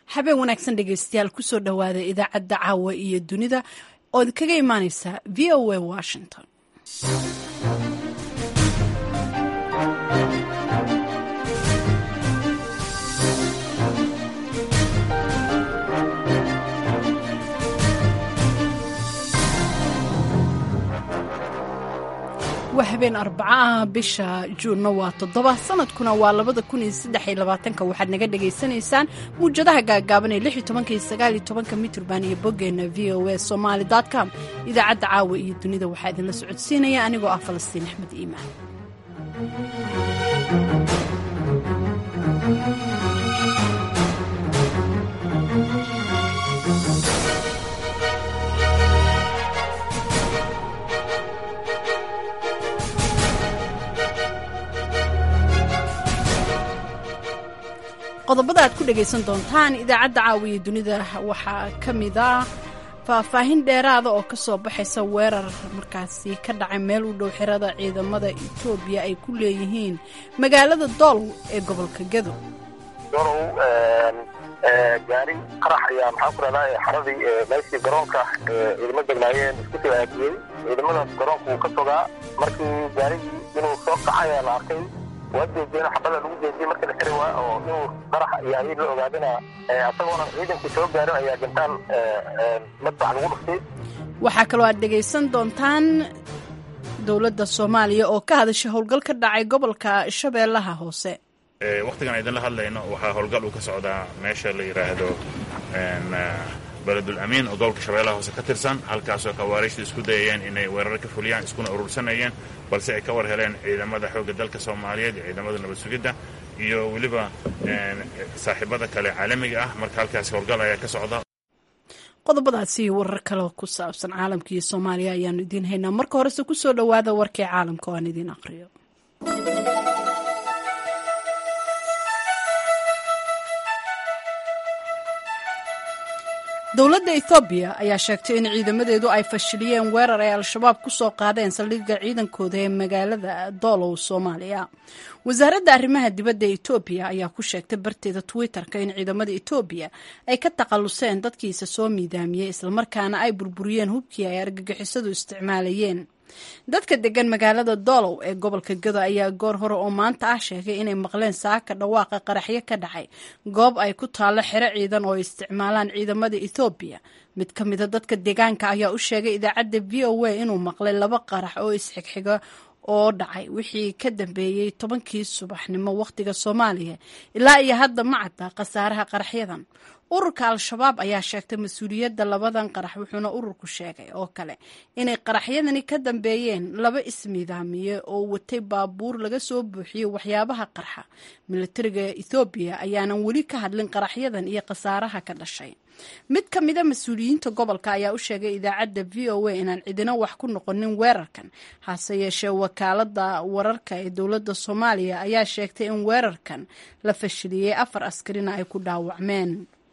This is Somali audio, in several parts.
habeen wanaagsan dhegeystayaal kusoo dhowaada idaacadda caawa iyo dunida ood kaga imaaneysa v o a washington waa habeen arbacaah bisha juunna waa toddoba sanadkuna waa labada kun iyo saddex iyo labaatanka waxaad naga dhagaysanaysaan muwjadaha gaagaaban ee lix iyo tobanka iyo sagaal iyo tobanka mitrban iyo boggeenna v o a somaali com idaacadda caawa iyo dunida waxaa idinla socodsiinaya anigoo ah falastiin axmed iimaan qodobada aad ku dhegaysan doontaan idaacadda caawiya dunida waxaa ka mid ah faahfaahin dheeraada oo ka soo baxaysa weerar markaasi ka dhacay meel u dhow xirada ciidamada etoobiya ay ku leeyihiin magaalada doolow ee gobolka gado dolow gaari qarax ayaa maxaan ku dhahdaa xaradii meeshii garoonka ciidamo degnaayeen isku soo aadiyey ciidamadaas garoonka wuu ka sogaa markii gaarigii inuu soo kaca ayaa la arkay waa jeediyeen xabada lagu jeediyey marka la xiray waa oo inuu qarax iyo ayay la ogaadina asagoona ciidankii soo gaarin ayaa gantaan madbax lagu dhuftay waxaa kaloo aad dhegaysan doontaan dowladda soomaaliya oo ka hadashay howlgal ka dhacay gobolka shabeellaha hoose wakhtigan idinla hadlayno waxaa howlgal uu ka socdaa meesha la yidhaahdo beledul amiin oo gobolka shabeellaha hoose ka tirsan halkaasoo kawaariijta isku dayayeen inay weerar ka fuliyaan iskuna urursanayeen balse ay ka war heleen ciidamada xoogga dalka soomaaliyeed iyo ciidamada nabad sugidda iyo weliba saaxiibada kale caalamiga ah marka halkaas howlgal ayaa ka socda qodobadaasi warar kale ku saabsan caalamka iyo soomaaliya ayaanu idiin haynaa marka horese kusoo dhowaada warkii caalamka oo aan idiin aqriyo dowladda ethoobiya ayaa sheegtay in ciidamadeedu ay fashiliyeen weerar ay al-shabaab ku soo qaadeen saldhigga ciidankooda ee magaalada doolow soomaaliya wasaaradda arrimaha dibadda etoobiya ayaa ku sheegtay barteeda twitter-ka in ciidamada etoobiya ay ka takhalluseen dadkiisa soo miidaamiyey islamarkaana ay burburiyeen hubkii ay argagixisadu isticmaalayeen dadka degan magaalada doolow ee gobolka gado ayaa goor hore oo maanta ah sheegay inay maqleen saaka dhawaaqa qaraxyo ka dhacay goob ay ku taallo xero ciidan oo ay isticmaalaan ciidamada ethoobiya mid ka mida dadka deegaanka ayaa u sheegay idaacadda v o a inuu maqlay laba qarax oo isxigxiga oo dhacay wixii ka dambeeyey tobankii subaxnimo wakhtiga soomaaliya ilaa iyo hadda ma cadda khasaaraha qaraxyadan ururka al-shabaab ayaa sheegtay mas-uuliyadda labadan qarax wuxuuna ururku sheegay oo kale inay qaraxyadani ka dambeeyeen laba ismiidaamiye oo watay baabuur laga soo buuxiyey waxyaabaha qarxa milatariga ethoobiya ayaanan weli ka hadlin qaraxyadan iyo khasaaraha ka dhashay mid ka mida mas-uuliyiinta gobolka ayaa u sheegay idaacadda v o a inaan cidina wax ku noqonin weerarkan hase yeeshee wakaalada wararka ee dowladda soomaaliya ayaa sheegtay in weerarkan la fashiliyey afar askarina ay ku dhaawacmeen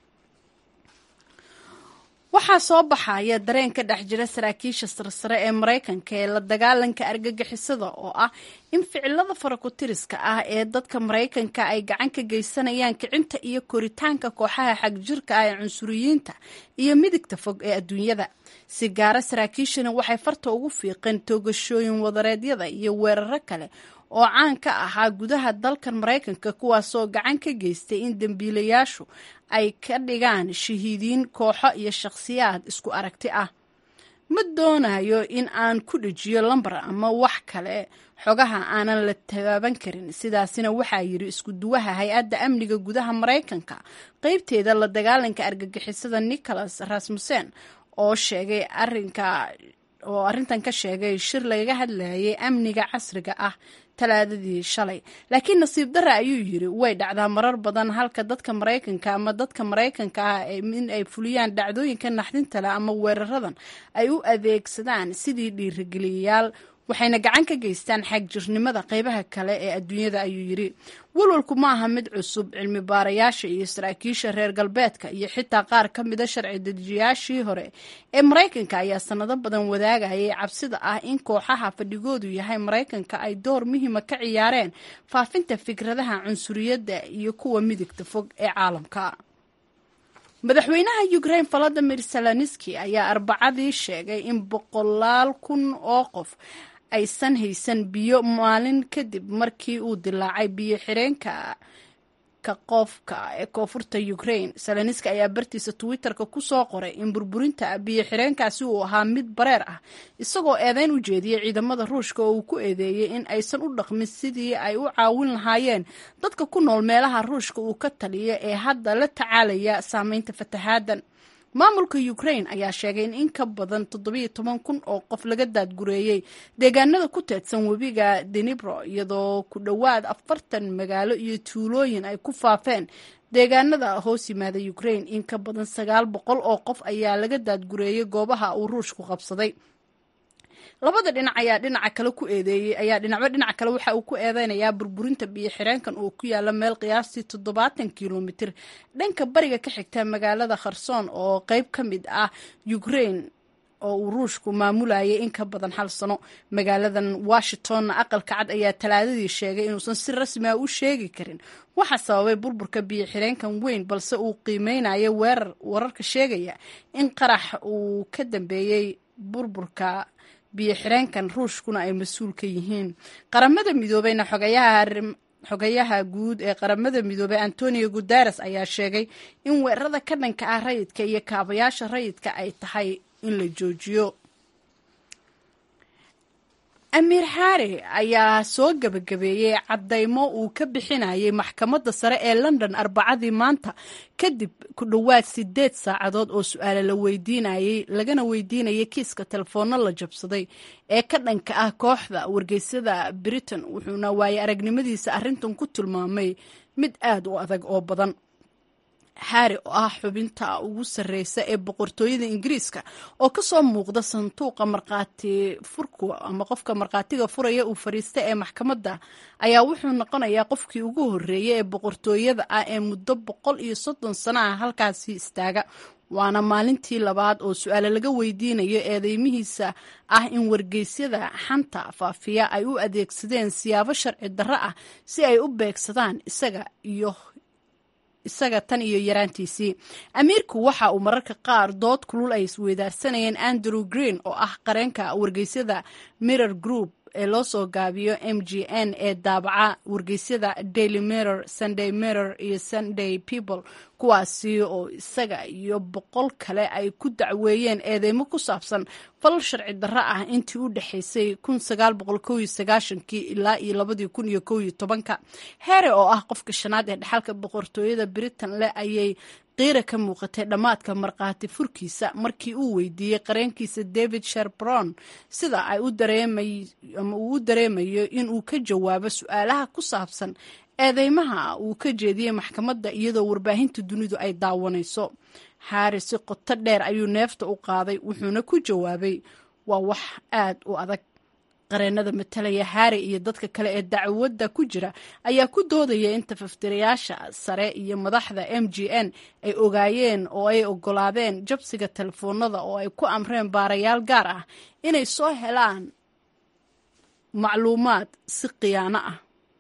waxaa soo baxaya dareen ka dhex jira saraakiisha sarsare ee maraykanka ee la dagaalanka argagixisada oo ah in ficilada farakutiriska ah ee dadka maraykanka ay gacan ka geysanayaan kicinta iyo koritaanka kooxaha xagjirka ah ee cunsuriyiinta iyo midigta fog ee adduunyada si gaara saraakiishani waxay farta ugu fiiqeen toogashooyin wadareedyada iyo weeraro kale oo caan ka ahaa gudaha dalkan maraykanka kuwaasoo gacan ka geystay in dembiilayaashu ay ka dhigaan shahiidiin kooxo iyo shakhsiyaad isku aragti ah ma doonayo in aan ku dhejiyo lambar ama wax kale xogaha aanan la taaban karin sidaasina waxaa yidhi isku duwaha hay-adda amniga gudaha maraykanka qeybteeda la dagaalanka argagixisada nicholas rasmussen oo sheegay arinka oo arrintan ka sheegay shir lagaga hadlayay amniga casriga ah talaadadii shalay laakiin nasiib darra ayuu yidhi way dhacdaa marar badan halka dadka maraykanka ama dadka maraykanka ah in ay fuliyaan dhacdooyinka naxdinta leh ama weeraradan ay u adeegsadaan sidii dhiirigeliyayaal waxayna gacan ka geystaan xagjirnimada qeybaha kale ee adduunyada ayuu yidhi walwalku ma aha mid cusub cilmi baarayaasha iyo saraakiisha reer galbeedka iyo xitaa qaar ka mida sharci dejiyaashii hore ee maraykanka ayaa sanado badan wadaagayay cabsida ah in kooxaha fadhigoodu yahay maraykanka ay door muhiima ka ciyaareen faafinta fikradaha cunsuriyadda iyo kuwa midigta fog ee caalamka madaxweynaha ukraine valadimir zelenski ayaa arbacadii sheegay in boqolaal kun oo qof aysan haysan biyo maalin kadib markii uu dilaacay biyo xireenka ka qofka ee koonfurta ukraine zelenski ayaa bartiisa twitter-ka kusoo qoray in burburinta biyo xireenkaasi uu ahaa mid bareer ah isagoo eedeyn u jeediyey ciidamada ruushka oo uu ku eedeeyey in aysan u dhaqmin sidii ay u caawin lahaayeen dadka ku nool meelaha ruushka uu ka taliyo ee hadda la tacaalaya saameynta fataxaadan maamulka ukraine ayaa sheegay in in ka badan toddobiyo toban kun oo qof laga daadgureeyey deegaanada ku teedsan webiga denibro iyadoo ku dhowaad afartan magaalo iyo tuulooyin ay ku faafeen deegaanada hoos yimaada ukraine in ka badan sagaal boqol oo qof ayaa laga daadgureeyey goobaha uu ruushku qabsaday labada dhinac ayaa dhinaca kale ku eedeeyey ayaa dhinacba dhinaca kale waxa uu ku eedeynayaa burburinta biyo xireenkan oo ku yaala meel qiyaastii toddobaatan kilomitir dhanka bariga ka xigta magaalada kharsoon oo qeyb ka mid ah ukraine oo uu ruushku maamulayay in ka badan hal sano magaaladan washingtonna aqalka cad ayaa talaadadii sheegay inuusan si rasmi ah u sheegi karin waxaa sababay burburka biyo xireenkan weyn balse uu qiimeynayo weerar wararka sheegaya in qarax uu ka dambeeyey burburka biyo xireenkan ruushkuna ay mas-uul ka yihiin qaramada midoobeyna xogayaha guud ee qaramada midoobey antonio guteres ayaa sheegay in weerarada ka dhanka ah rayidka iyo kaabayaasha rayidka ay tahay in la joojiyo amiir xaare ayaa soo gebagabeeyey caddaymo uu ka bixinayay maxkamadda sare ee london arbacadii maanta kadib ku dhowaad sideed saacadood oo su-aale la weydiinayey lagana weydiinayay kiiska telefoonno la jabsaday ee ka dhanka ah kooxda wargeysyada britain wuxuuna waaye aragnimadiisa arrintan ku tilmaamay mid aad u adag oo badan xaari oo ah xubinta ugu sarreysa ee boqortooyada ingiriiska oo kasoo muuqda sanduuqa markhaati furku ama qofka markhaatiga furaya uu fariista ee maxkamadda ayaa wuxuu noqonayaa qofkii ugu horreeyay ee boqortooyada ah ee muddo boqol iyo soddon sano ah halkaasi istaaga waana maalintii labaad oo su-aale laga weydiinayo eedeymihiisa ah in wargeysyada xanta faafiya ay u adeegsadeen siyaabo sharci darro ah si ay u beegsadaan isaga iyo isaga tan iyo yaraantiisii amiirku waxa uu mararka qaar dood kulul ay isweydaarsanayeen andrew green oo ah qareenka wargeysyada mirror group ee loo soo gaabiyo m g n ee daabaca wargeysyada daily mirror sunday mirror iyo sunday people kuwaasi oo isaga iyo boqol kale ay ku dacweeyeen eedeymo ku saabsan falal sharci darro ah intii u dhexaysay kii ilaa iyo labadii kun iyo kow iyo tobanka heere oo ah qofka shanaad ee dhexalka boqortooyada britain leh ayay qiira ka muuqatay dhammaadka markhaati furkiisa markii uu weydiiyey qareenkiisa david sherbron sida ay ama uu u dareemayo inuu ka jawaabo su-aalaha ku saabsan eedeymaha uu ka jeediyey maxkamadda iyadoo warbaahinta dunidu ay daawanayso xaari si qoto dheer ayuu neefta u qaaday wuxuuna ku jawaabay waa wax aad u adag qareenada matalaya haare iyo dadka kale ee dacwadda ku jira ayaa ku doodaya in tafaftirayaasha sare iyo madaxda m g n ay ogaayeen oo ay ogolaadeen jabsiga telefoonada oo ay ku amreen baarayaal gaar ah inay soo helaan macluumaad si khiyaano ah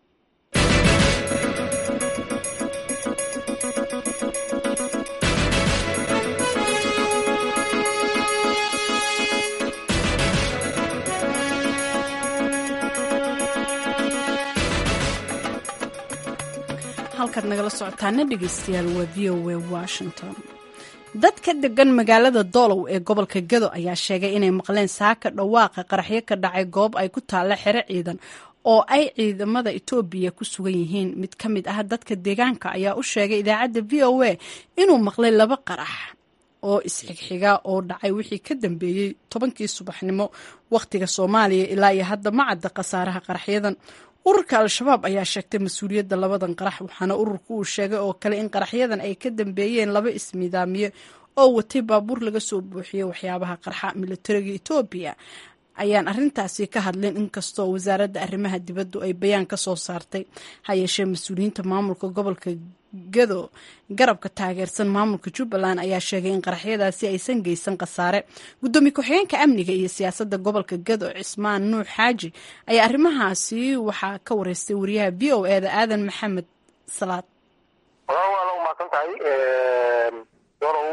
halkaad nagala socotaana dhegeystayaal waa v o a washington dadka degan magaalada doolow ee gobolka gado ayaa sheegay inay maqleen saaka dhawaaqa qaraxyo ka dhacay goob ay ku taalla xero ciidan oo ay ciidamada etoobiya ku sugan yihiin mid ka mid ah dadka deegaanka ayaa u sheegay idaacadda v o a inuu maqlay laba qarax oo isxigxiga oo dhacay wixii ka dambeeyey tobankii subaxnimo wakhtiga soomaaliya ilaa iyo hadda ma cadda khasaaraha qaraxyadan ururka al-shabaab ayaa sheegtay mas-uuliyadda labadan qarax waxaana ururku uu sheegay oo kale in qaraxyadan ay ka dambeeyeen laba ismidaamiye oo watay baabuur laga soo buuxiyey waxyaabaha qarxa militariga etoobiya ayaan arintaasi ka hadlin inkastoo wasaaradda arrimaha dibaddu ay bayaan ka soo saartay ha yeeshee mas-uuliyiinta maamulka gobolka gado garabka taageersan maamulka jubbaland ayaa sheegay in qaraxyadaasi aysan geysan khasaare guddoomiye ku-xigeenka amniga iyo siyaasadda gobolka gado cismaan nuux xaaji ayaa arrimahaasi waxaa ka wareystay wariyaha v o e da aadan maxamed salaad waa la umaasan tahay dolow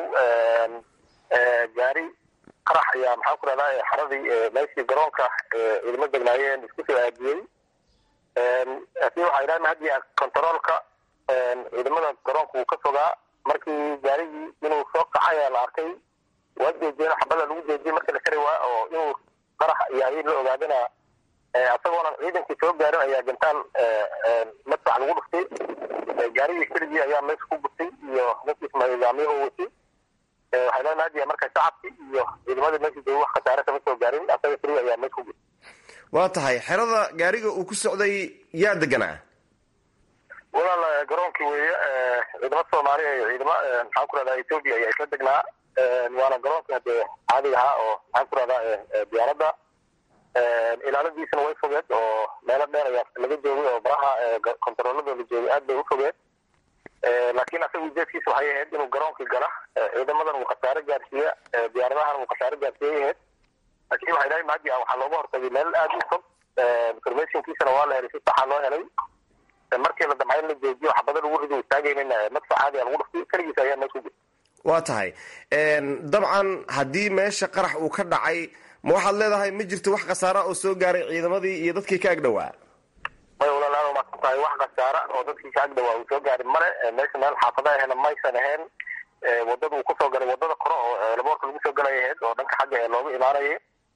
gaari qarax ayaa maxaan ku rahdaa xaradii meeshii garoonka ciidamo degnaayeen isku soo aadiyey laakiin waxaa idhaha hadiya contaroolka ciidamada garoonka uu ka fogaa markii gaarigii inuu soo kacay ayaa la arkay waa joojiyeen xabada lagu joojiyey markii la kari waa oo inuu qarax yahay la ogaadana asagoonan ciidankii soo gaarin ayaa gantaan madfac lagu dhuftay gaarigii keligii ayaa meesha ku gurtay iyo ninkiisma nidaamyahu watay waxay leedahay hadiya marka shacabkii iyo ciidamadii meesha jooga wax khasaare kama soo gaarin asaga keliya ayaa meesha ku gurtay waa tahay xerada gaariga uu ku socday yaa deganaa walaal garoonkii weeye ciidamo soomaaliya iyo ciidamo maxaan ku rahdaa ethoobia ayaa isla degnaa waana garoonka hadee caadiga ahaa oo maxaan ku rahdaa diyaaradda ilaaladiisana way fogeed oo meelo dheer ayaa laga joogay oo baraha kontaroolada la joogay aad bay u fogeed laakiin asaga ujeedkiisa waxay ahayd inuu garoonkii gala ciidamadan uu khasaare gaarsiiya diyaaradahan uu khasaare gaarsiiyay ahayd laakiin waxay dhahay maadi waxaa looga hortagay meel aad u fog informationkiisana waa la helay si saxa loo helay markii la damcay in la joojiyo xabada lagu rido istaagaynin madfac caadiya lagu dhuftay keligiisa ayaa meesha ku jirta waa tahay dabcan haddii meesha qarax uu ka dhacay ma waxaad leedahay ma jirto wax khasaara oo soo gaaray ciidamadii iyo dadkii ka agdhowaa may walaalaal maasan tahay wax khasaara oo dadkii ka agdhowaa uu soo gaarin male meesha meel xaafada ahena maysan ahayn wadada uu kusoo galay wadada kore oo laboorka lagu soo galay ahayd oo dhanka xagga ee looga imaanayay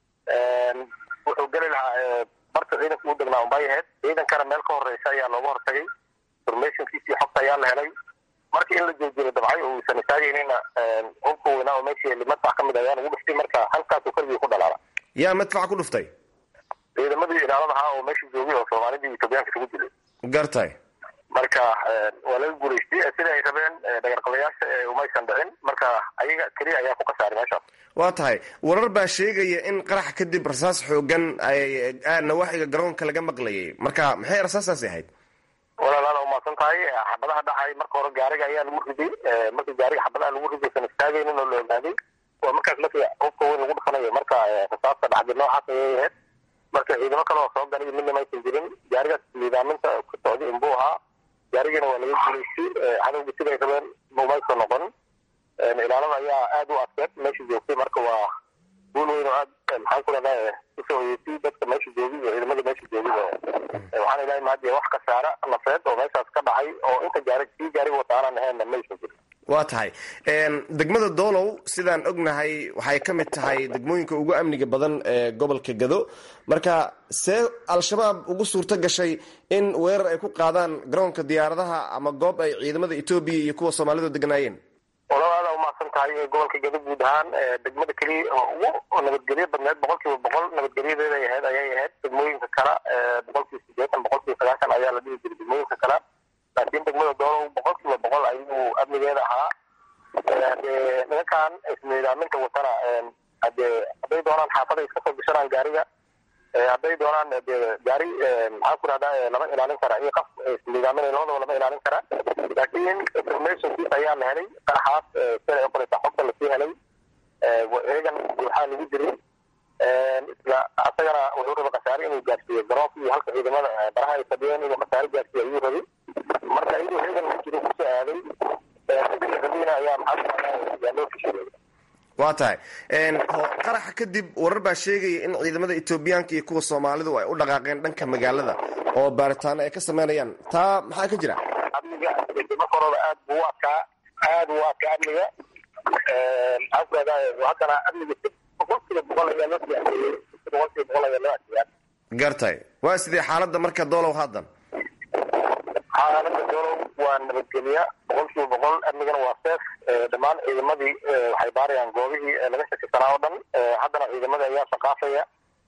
wuxuu geli lahaa barta ciidanka u degnaa unbay ahayd ciidankana meel ka horeysa ayaa looga hortagay informationkiisii xogta ayaa la helay marka in la joojiyo dabcay oo uusan istaageynina hubka weynaa oo meeshii madfac ka mid ayaa lagu dhuftay marka halkaasuu keligii ku dhalaala yaa madfac ku dhuftay ciidamadii ilaalada ahaa oo meesha joogay oo soomaalidii etoobiyaanka isugu dilay gartay marka waa laga guulaystay sida ay rabeen dhagarqabayaasha umaysan dhicin marka ayaga keliya ayaa ku khasaaray meeshaas waa tahay warar baa sheegaya in qarax kadib rasaas xoogan ay nawaaxiga garoonka laga maqlayay marka maxay rasaastaasi ahayd walaalaal umaasan tahay xabadaha dhacay marka hore gaariga ayaa lagu riday markii gaariga xabadaha lagu riday san istaagaynin oo la ogaaday waa markaas markii hubka weyn lagu dhufanayo marka rasaasta dhacday noocaas ayay ahayd marka ciidamo kale oo soo galay midna maysan jirin gaarigaas niidaaminta ku socday inbuu ahaa gaarigana waa laga guulaystay cadowga siday rabeen umaysan noqon ilaalada ayaa aada u adkeed meesha joogtay marka waa guul weyn oo aad maxaan ku rahdaa usoo hoyeysay dadka meesha joogay iyo ciidamada meesha joogay waxaan ilahay mahadiya wax khasaara nafeed oo meeshaas ka dhacay oo inta gaari kii gaariga wataanan ahaynna maysan jirin waa tahay degmada doolow sidaan ognahay waxay ka mid tahay degmooyinka ugu amniga badan ee gobolka gado marka see al-shabaab ugu suurto gashay in weerar ay ku qaadaan garoonka diyaaradaha ama goob ay ciidamada etoobiya iyo kuwa soomaalidu degnaayeen walaal aada umahadsan tahay gobolka gado guud ahaan degmada keliya oo ugu nabadgelyo badneed boqol kiiba boqol nabadgelyadeeday ahayd ayay ahayd degmooyinka kale boqol kiiba sideetan boqol kiiba sagaashan ayaa la dhihi jiray degmooyinka kale laakiin degmada doolow boqol kiiba boqol ayuu amnigeeda ahaa hadee nimankan isniidaaminta watana hadee hadday doonaan xaafada iska soo gashanaan gaariga hadday doonaan de gaari maxaan ku rahdaa lama ilaalin kara iyo qaf isniidaaminay labadaba lama ilaalin kara laakiin informationkiis ayaa la helay qaraxaas sida ay qoreysa xogta lasii helay eegan waxaa lagu jiray isla asagana wuxuu rabay khasaare inuu gaarsiiyo garoonka iyo halka ciidamada baraha ay fadhiyeen inuu khasaare gaarsiiyo ayuu rabay marka iyadoo eegan lagu jiro kusoo aaday sidii rabina ayaa maxaa yaa loo fishiyey waa tahay qaraxa kadib warar baa sheegaya in ciidamada etoobiyaanka iyo kuwa soomaalidu ay u dhaqaaqeen dhanka magaalada oo baaritaano ay ka sameynayaan taa maxaa ka jira amniga markorooda aad buu u adkaa aad u adkaa amniga maxaan ku rahdaa haddana amniga boqol kiiba boqol ayaa loo siyaaseeyey boqol kiiba boqol ayaa loo adkeeyaa gartay waa sidee xaaladda marka doolow haddan xaalada doolow waa nabadgelya boqol kiiba boqol amnigana waa seef dhammaan ciidamadii waxay baarayaan goobihii laga shakisanaa oo dhan haddana ciidamada ayaa shaqaafaya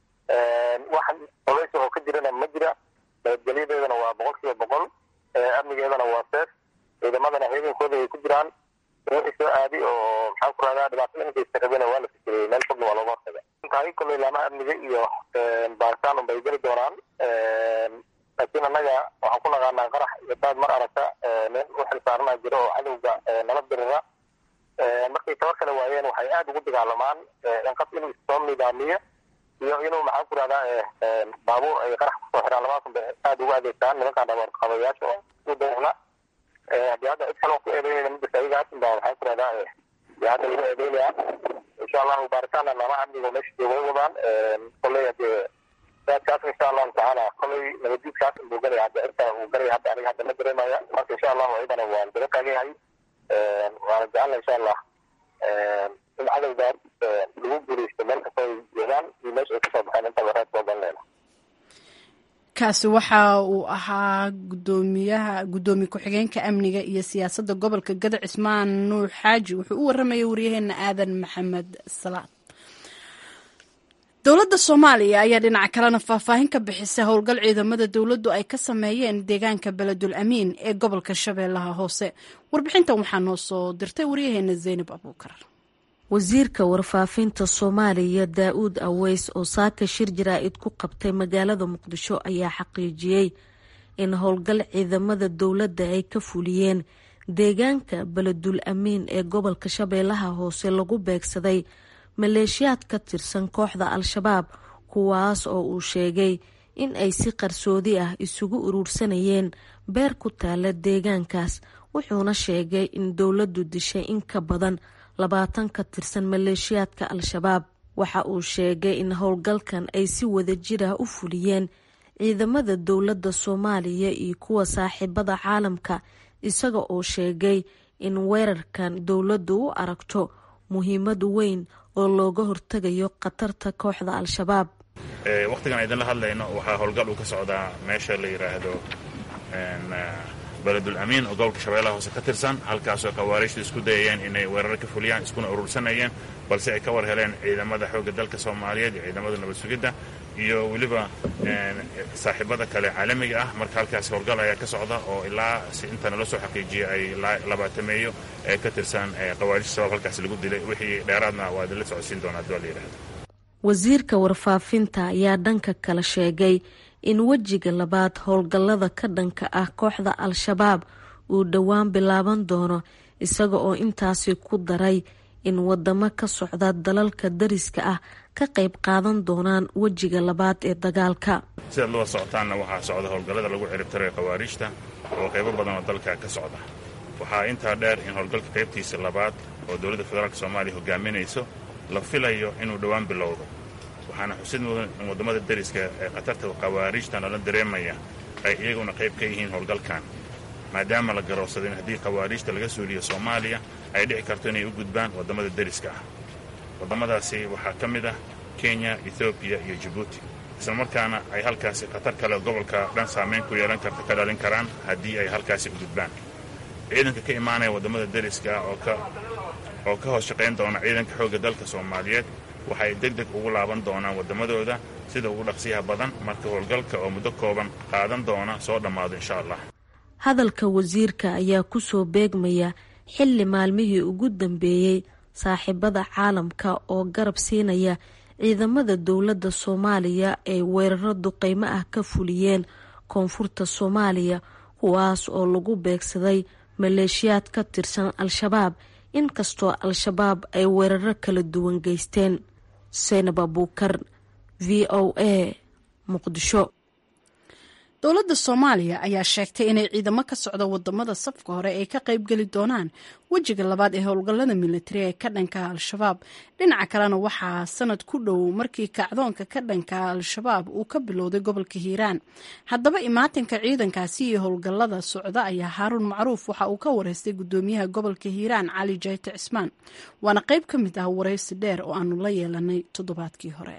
wax culays oo ka jirana ma jira nabadgelyadeedana waa boqol kiiba boqol amnigeedana waa seef ciidamadana ciidankooda ay ku jiraan wixii soo aadi oo maxaan ku rahdaa dhibaatada inkaysa rabena waa la fikiriyey meel fogna waa looga hortaga tahay kolley ilaamaha amniga iyo baaritaan unbay geli doonaan laakiin annaga waxaan ku naqaanaa qarax iyo daad mar aragta nin u xilsaarana jiro oo cadowga nala dirira markay tabar kale waayeen waxay aada ugu dagaalamaan inqab inuu soo nidaamiyo iyo inuu maxaan ku rahdaa baabuur ay qarax kusoo xiraan labaasan bay aada ugu adeegtaan nimankaan dhabarqabayaasha oo u dawla haddii hadda cid kaloo ku eedeynayna ma jirta ayaga haatan baa waxaan ku rahdaa iyo hadda lagu eedeynaya insha allahu baaritaanna laamaha amniga meesha jooga way wadaan koley hadee kaas insha allahu tacaala koley nabaddiidkaas buu galaya hadda cirka uu galaya hadda aniga hadda ma dareemaya marka insha allahu ayadana waan daba taagayahay waana jecelna insha allah in cadowgaas lagu guuleysto meel kasta ay joogaan iyo meesha ay kasoo baxeen intaba reer soo galinayna kaasi waxa uu ahaa gudoomiyaha gudoomiye ku-xigeenka amniga iyo siyaasadda gobolka gada cismaan nuur xaaji wuxuu u waramayay waryaheena aadan maxamed salaad dowladda soomaaliya ayaa dhinaca kalena faahfaahin ka bixisay howlgal ciidamada dowladdu ay ka sameeyeen deegaanka beledul amiin ee gobolka shabeellaha hoose warbixintan waxaa noo soo dirtay waryaheena zaynab abuukar wasiirka warfaafinta soomaaliya daa-uud aweys oo saaka shir jaraa-id ku qabtay magaalada muqdisho ayaa xaqiijiyey in howlgal ciidamada dowladda ay ka fuliyeen deegaanka beledul amiin ee gobolka shabeellaha hoose lagu beegsaday maleeshiyaad ka tirsan kooxda al-shabaab kuwaas oo uu sheegay in ay si qarsoodi ah isugu uruursanayeen beer ku taala deegaankaas wuxuuna sheegay in dowladdu dishay in ka badan labaatan ka tirsan maleeshiyaadka al-shabaab waxa uu sheegay in howlgalkan ay si wada jir ah u fuliyeen ciidamada dowladda soomaaliya iyo kuwa saaxiibada caalamka isaga oo sheegay in weerarkan dowladdu u aragto muhiimad weyn oo looga hortegayo khatarta kooxda al-shabaab wakhtigan idinla hadlayno waxaa howlgal uu ka socdaa meesha la yidhaahdo beledul amiin oo gobolka shabeellaha hoose ka tirsan halkaasoo khawaariijtu isku dayayeen inay weerar ka fuliyaan iskuna urursanayeen balse ay ka war heleen ciidamada xoogga dalka soomaaliyeed iyo ciidamada nabad sugidda iyo weliba saaxiibada kale caalamiga ah marka halkaas howlgal ayaa ka socda oo ilaa si inta nala soo xaqiijiyay ay labaatameeyo ee ka tirsan khawaarijta shabaab halkaas lagu dilay wixii dheeraadna waa idinla socodsiin doonaa hadii waa la yidhahdo wasiirka warfaafinta ayaa dhanka kale sheegay in wejiga labaad howlgallada ka dhanka ah kooxda al-shabaab uu dhowaan bilaaban doono isaga oo intaasi ku daray in wadamo ka socda dalalka dariska ah ka qayb qaadan doonaan wejiga labaad ee dagaalka sidaad loo socotaanna waxaa socda howlgallada lagu ciribtirayo khawaariijta oo qaybo badan oo dalka ka socda waxaa intaa dheer in howlgalka qaybtiisa labaad oo dowladda federaalk soomaaliya hogaaminayso la filayo inuu dhowaan bilowdo waxaana xusid mudan in waddamada deriska ee khatarta khawaariijta nala dareemaya ay iyaguna qayb ka yihiin howlgalkan maadaama la garoobsaday in haddii khawaariijta laga suuliyo soomaaliya ay dhici karto inay u gudbaan waddamada deriska ah waddamadaasi waxaa ka mid ah kenya ethoobiya iyo jabuuti islamarkaana ay halkaasi khatar kale gobolka dhan saamayn ku yeelan karta ka dhalin karaan haddii ay halkaasi u gudbaan ciidanka ka imaanaya waddamada deriska ah oo ka hoos shaqayn doona ciidanka xoogga dalka soomaaliyeed waxay deg deg ugu laaban doonaan waddamadooda sida ugu dhaqsiyaha badan marka howlgalka oo muddo kooban qaadan doona soo dhammaado insha allah hadalka wasiirka ayaa kusoo beegmaya xilli maalmihii ugu dambeeyey saaxiibada caalamka oo garab siinaya ciidamada dowladda soomaaliya ay weeraro duqeymo ah ka fuliyeen koonfurta soomaaliya kuwaas oo lagu beegsaday maleeshiyaad ka tirsan al-shabaab inkastoo al-shabaab ay weeraro kala duwan geysteen seynab abuukar v o a muqdisho dowladda soomaaliya ayaa sheegtay inay ciidamo ka socda wadamada safka hore ay ka qaybgeli doonaan wejiga labaad ee howlgallada militari ee ka dhanka al-shabaab dhinaca kalena waxaa sanad ku dhow markii kacdoonka ka dhanka al-shabaab uu ka bilowday gobolka hiiraan haddaba imaatinka ciidankaasi iyo howlgallada socda ayaa haaruun macruuf waxa uu ka wareystay gudoomiyaha gobolka hiiraan cali jayte cismaan waana qayb ka mid ah waraysi dheer oo aanu la yeelanay toddobaadkii hore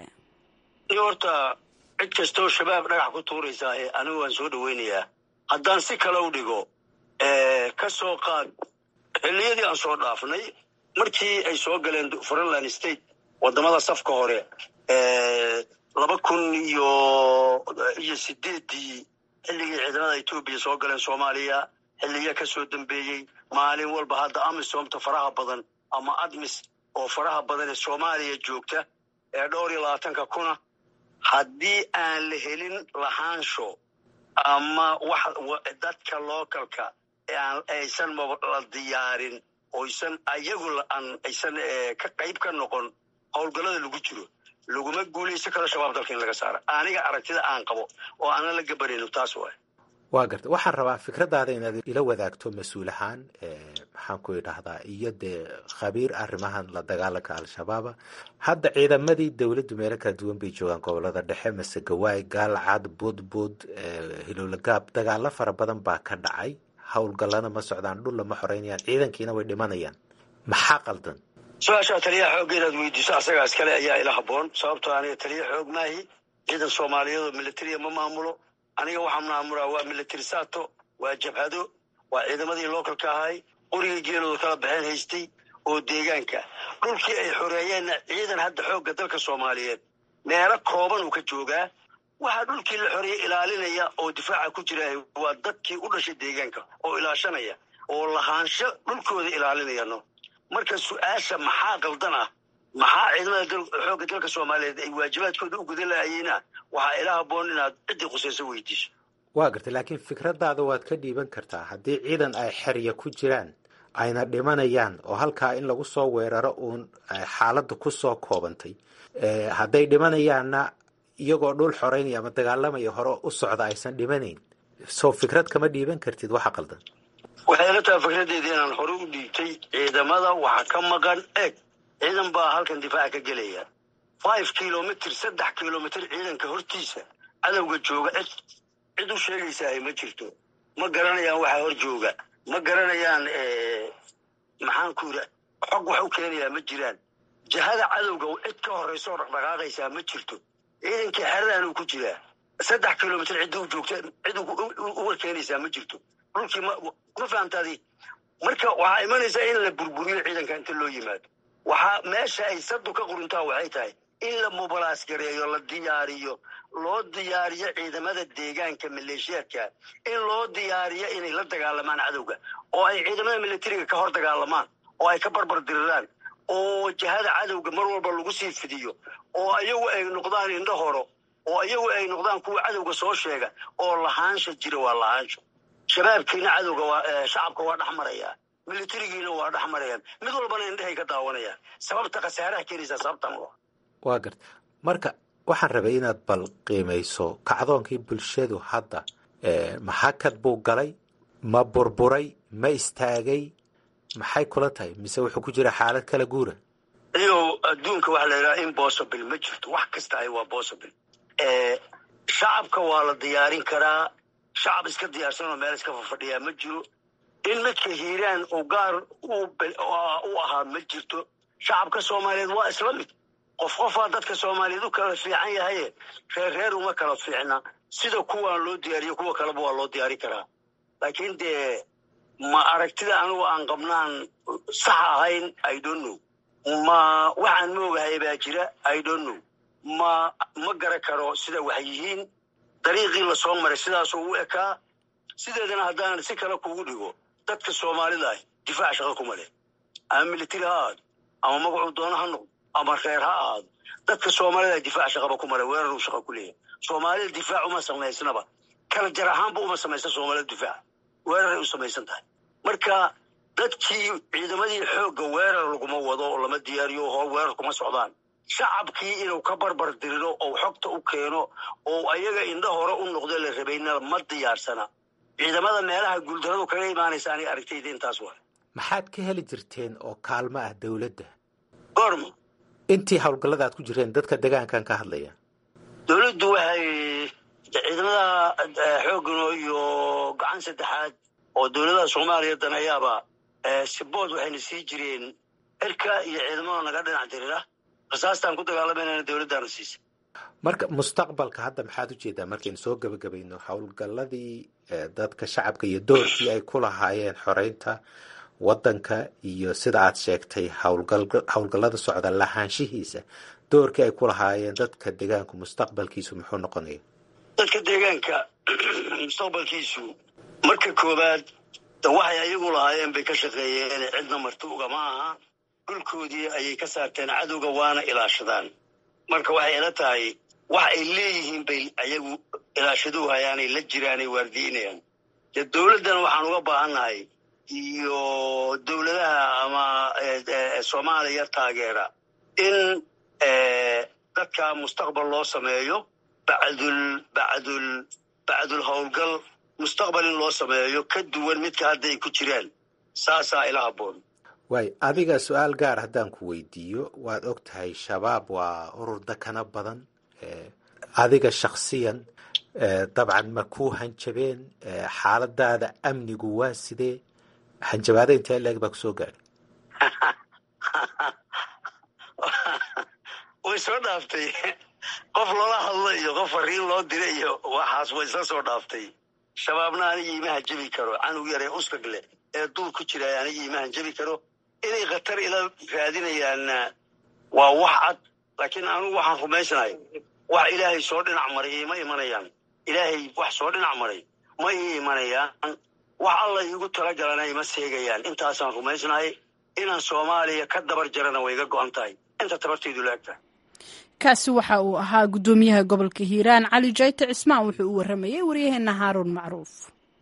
cid kastoo shabaab dhagax ku tuuraysaa ee anigu waan soo dhoweynayaa haddaan si kale u dhigo ka soo qaad xilliyadii aan soo dhaafnay markii ay soo galeen frontland state wadamada safka hore laba kun iyo iyo sideeddii xilligii ciidamada etoobiya soo galeen soomaaliya xilliya ka soo dambeeyey maalin walba hadda amisomta faraha badan ama admis oo faraha badan ee soomaaliya joogta ee dhowr iyo labaatanka kuna haddii aan la helin lahaansho ama wax dadka localka aysan la diyaarin oysan ayagu aysan ka qayb ka noqon howlgallada lagu jiro laguma guulaysan karo shabaab dalka in laga saara aniga aragtida aan qabo oo aanan la gabanayno taas waay waa garta waxaan rabaa fikradaada inaad ila wadaagto mas-uul ahaan maxaan ku idhahdaa iyo dee khabiir arrimahan la dagaalanka al-shabaaba hadda ciidamadii dowladdu meelo kala duwan bay joogaan gobolada dhexe masegawaay gaalcad budbud hilowlagaab dagaalo fara badan baa ka dhacay howlgallana ma socdaan dhul lama xoreynayaan ciidankiina way dhimanayaan maxaa qaldan su-aashaa taliyaha xoogga inaad weydiiso asagaa iskale ayaa ila haboon sababtoo aniga taliya xoog maahi ciidan soomaaliyeed oo militariya ma maamulo aniga waxaan maamulaa waa military sato waa jabhado waa ciidamadii localka ahay qorigii geelooda kala baxeen haystay oo deegaanka dhulkii ay xoreeyeenna ciidan hadda xoogga dalka soomaaliyeed meelo kooban uu ka joogaa waxaa dhulkii la xoreeyey ilaalinaya oo difaaca ku jira waa dadkii u dhashay deegaanka oo ilaashanaya oo lahaansho dhulkooda ilaalinayano marka su-aasha maxaa qaldan ah maxaa ciidamada xoogga dalka soomaaliyeed ay waajibaadkooda u gudan lahayeenah waxaa ila haboon inaad ciddii khusayso weydiiso waa gartay laakiin fikradaada waad ka dhiiban kartaa haddii ciidan ay xerya ku jiraan ayna dhimanayaan oo halkaa in lagu soo weeraro uun xaaladda ku soo koobantay hadday dhimanayaanna iyagoo dhul xoreynaya ama dagaalamaya hore u socda aysan dhimanayn soo fikrad kama dhiiban kartid waxa qaldan waxay ila tahay fikradeeda inaan hore u dhiibtay ciidamada waxa ka maqan eeg ciidan baa halkan difaaca ka gelaya five kilomitr saddex kilomitr ciidanka hortiisa cadowga jooga cid cid u sheegaysaah ma jirto ma garanayaan waxaa hor jooga ma garanayaan maxaan ku yidhi xog wax u keenayaa ma jiraan jahada cadowga cid ka horraysa oo dhaqdhaqaaqaysaa ma jirto ciidankii xeradan uu ku jiraa saddex kilomitr cidda u joogta cid uga keenaysaa ma jirto dhulkii ma fahamtaadi marka waxaa imanaysaa in la burburiyo ciidanka inta loo yimaado waxaa meesha ay sadu ka quruntaa waxay tahay in la mubalaas gareeyo la diyaariyo loo diyaariyo ciidamada deegaanka maleeshiyaadka in loo diyaariyo inay la dagaalamaan cadowga oo ay ciidamada militariga ka hor dagaalamaan oo ay ka barbar diriraan oo jahada cadowga mar walba lagu sii fidiyo oo ayagu ay noqdaan indho horo oo ayagu ay noqdaan kuwa cadowga soo sheega oo lahaansha jira waa lahaansho shabaabkiina cadowga waa shacabka waa dhex marayaa militarigiina waa dhex marayaan mid walbana indhehay ka daawanayaan sababta khasaaraha keenaysaa sababtan u waa garta marka waxaan rabay inaad bal qiimayso kacdoonkii bulshadu hadda maxakad buu galay ma burburay ma istaagay maxay kula tahay mise wuxuu ku jira xaalad kala guura iyo adduunka waxa la yidhaha impossible ma jirto wax kasta ay waa possible shacabka waa la diyaarin karaa shacab iska diyaarsanoo meel iska fafadhiyaa ma jiro in midka hiiraan uu gaar u ahaa ma jirto shacabka soomaaliyeed waa isla mid qof qofaa dadka soomaaliyeed u kala fiican yahaye reer reer uma kala fiicna sida kuwaan loo diyaariyo kuwa kaleba waa loo diyaari karaa laakiin dee ma aragtida anigu aan qabnaan sax ahayn i don't know ma waxaan moogahay baa jira i don't know ma ma gara karo sida wax yihiin dariiqii lasoo maray sidaasuu u ekaa sideedana haddaanan si kale kugu dhigo dadka soomaalida ah difaac shaqo kuma leh ama militari ha ahaado ama magacuu doono ha noqdo ama reer ha ahaado dadka soomaalida difaac shaqaba kuma leh weerar uu shaqa ku leeyahay soomaalida difaac uma samaysnaba kala jar ahaanba uma samaysan soomaalida difaac weeraray u samaysan tahay marka dadkii ciidamadii xoogga weerar laguma wado oo lama diyaariyo hor weerar kuma socdaan shacabkii inuu ka barbar diriro oo xogta u keeno oo ayaga indho hore u noqdo la rabayna ma diyaarsana ciidamada meelaha guuldaradu kaga imaanaysa aniga aragtayda intaas waa maxaad ka heli jirteen oo kaalmo ah dowladda goorma intii howlgallada aad ku jireen dadka degaankan ka hadlaya dowladdu waxay ciidamada xoogano iyo gacan saddexaad oo dowladaha soomaaliya daneeyaaba sibood waxayna sii jireen cirka iyo ciidamada naga dhinac dirira rasaastaan ku dagaalamayna dowladdaana siisa marka mustaqbalka hadda maxaad ujeedaa markaynu soo gebagabayno howlgalladii dadka shacabka iyo doorkii ay ku lahaayeen xoreynta waddanka iyo sida aad sheegtay howlgallada socda lahaanshihiisa doorkii ay ku lahaayeen dadka deegaanku mustaqbalkiisu muxuu noqonaya dadka deegaanka mustaqbalkiisu marka koowaad waxay ayagu lahaayeen bay ka shaqeeyeen cidna marti ugama aha dhulkoodii ayay ka saarteen cadowga waana ilaashadaan marka waxay ila tahay wax ay leeyihiin bay ayagu ilaashaduhu hayaanay la jiraanay waardiinayaan dee dowladdana waxaan uga baahannahay iyo dowladaha ama soomaaliya taageera in dadka mustaqbal loo sameeyo bacdul bacdul bacdul howlgal mustaqbal in loo sameeyo ka duwan midka hadda ay ku jiraan saasaa ila habboon waay adiga su-aal gaar haddaan ku weydiiyo waad og tahay shabaab waa urur dakana badan adiga shaksiyan dabcan ma ku hanjabeen xaaladaada amnigu waa sidee hanjabaada intee leeg baa kusoo gaadhay way soo dhaaftay qof loola hadlo iyo qof fariin loo dira iyo waxaas way isla soo dhaaftay shabaabna anigii ima hanjabi karo canug yaree uskag leh ee duul ku jira anigii ima hanjabi karo inay khatar ila raadinayaanna waa wax cad laakiin anugu waxaan rumaysanahay wax ilaahay soo dhinac maray ima imanayaan ilaahay wax soo dhinac maray ma ii imanayaan wax alla iigu talagalana ima seegayaan intaasaan rumaysnahay inaan soomaaliya ka dabar jarana way iga go-an tahay inta tabartaydu laagtahay kaasi waxa uu ahaa guddoomiyaha gobolka hiiraan cali jayte cismaan wuxuu u waramayay waryaheena haaruun macruuf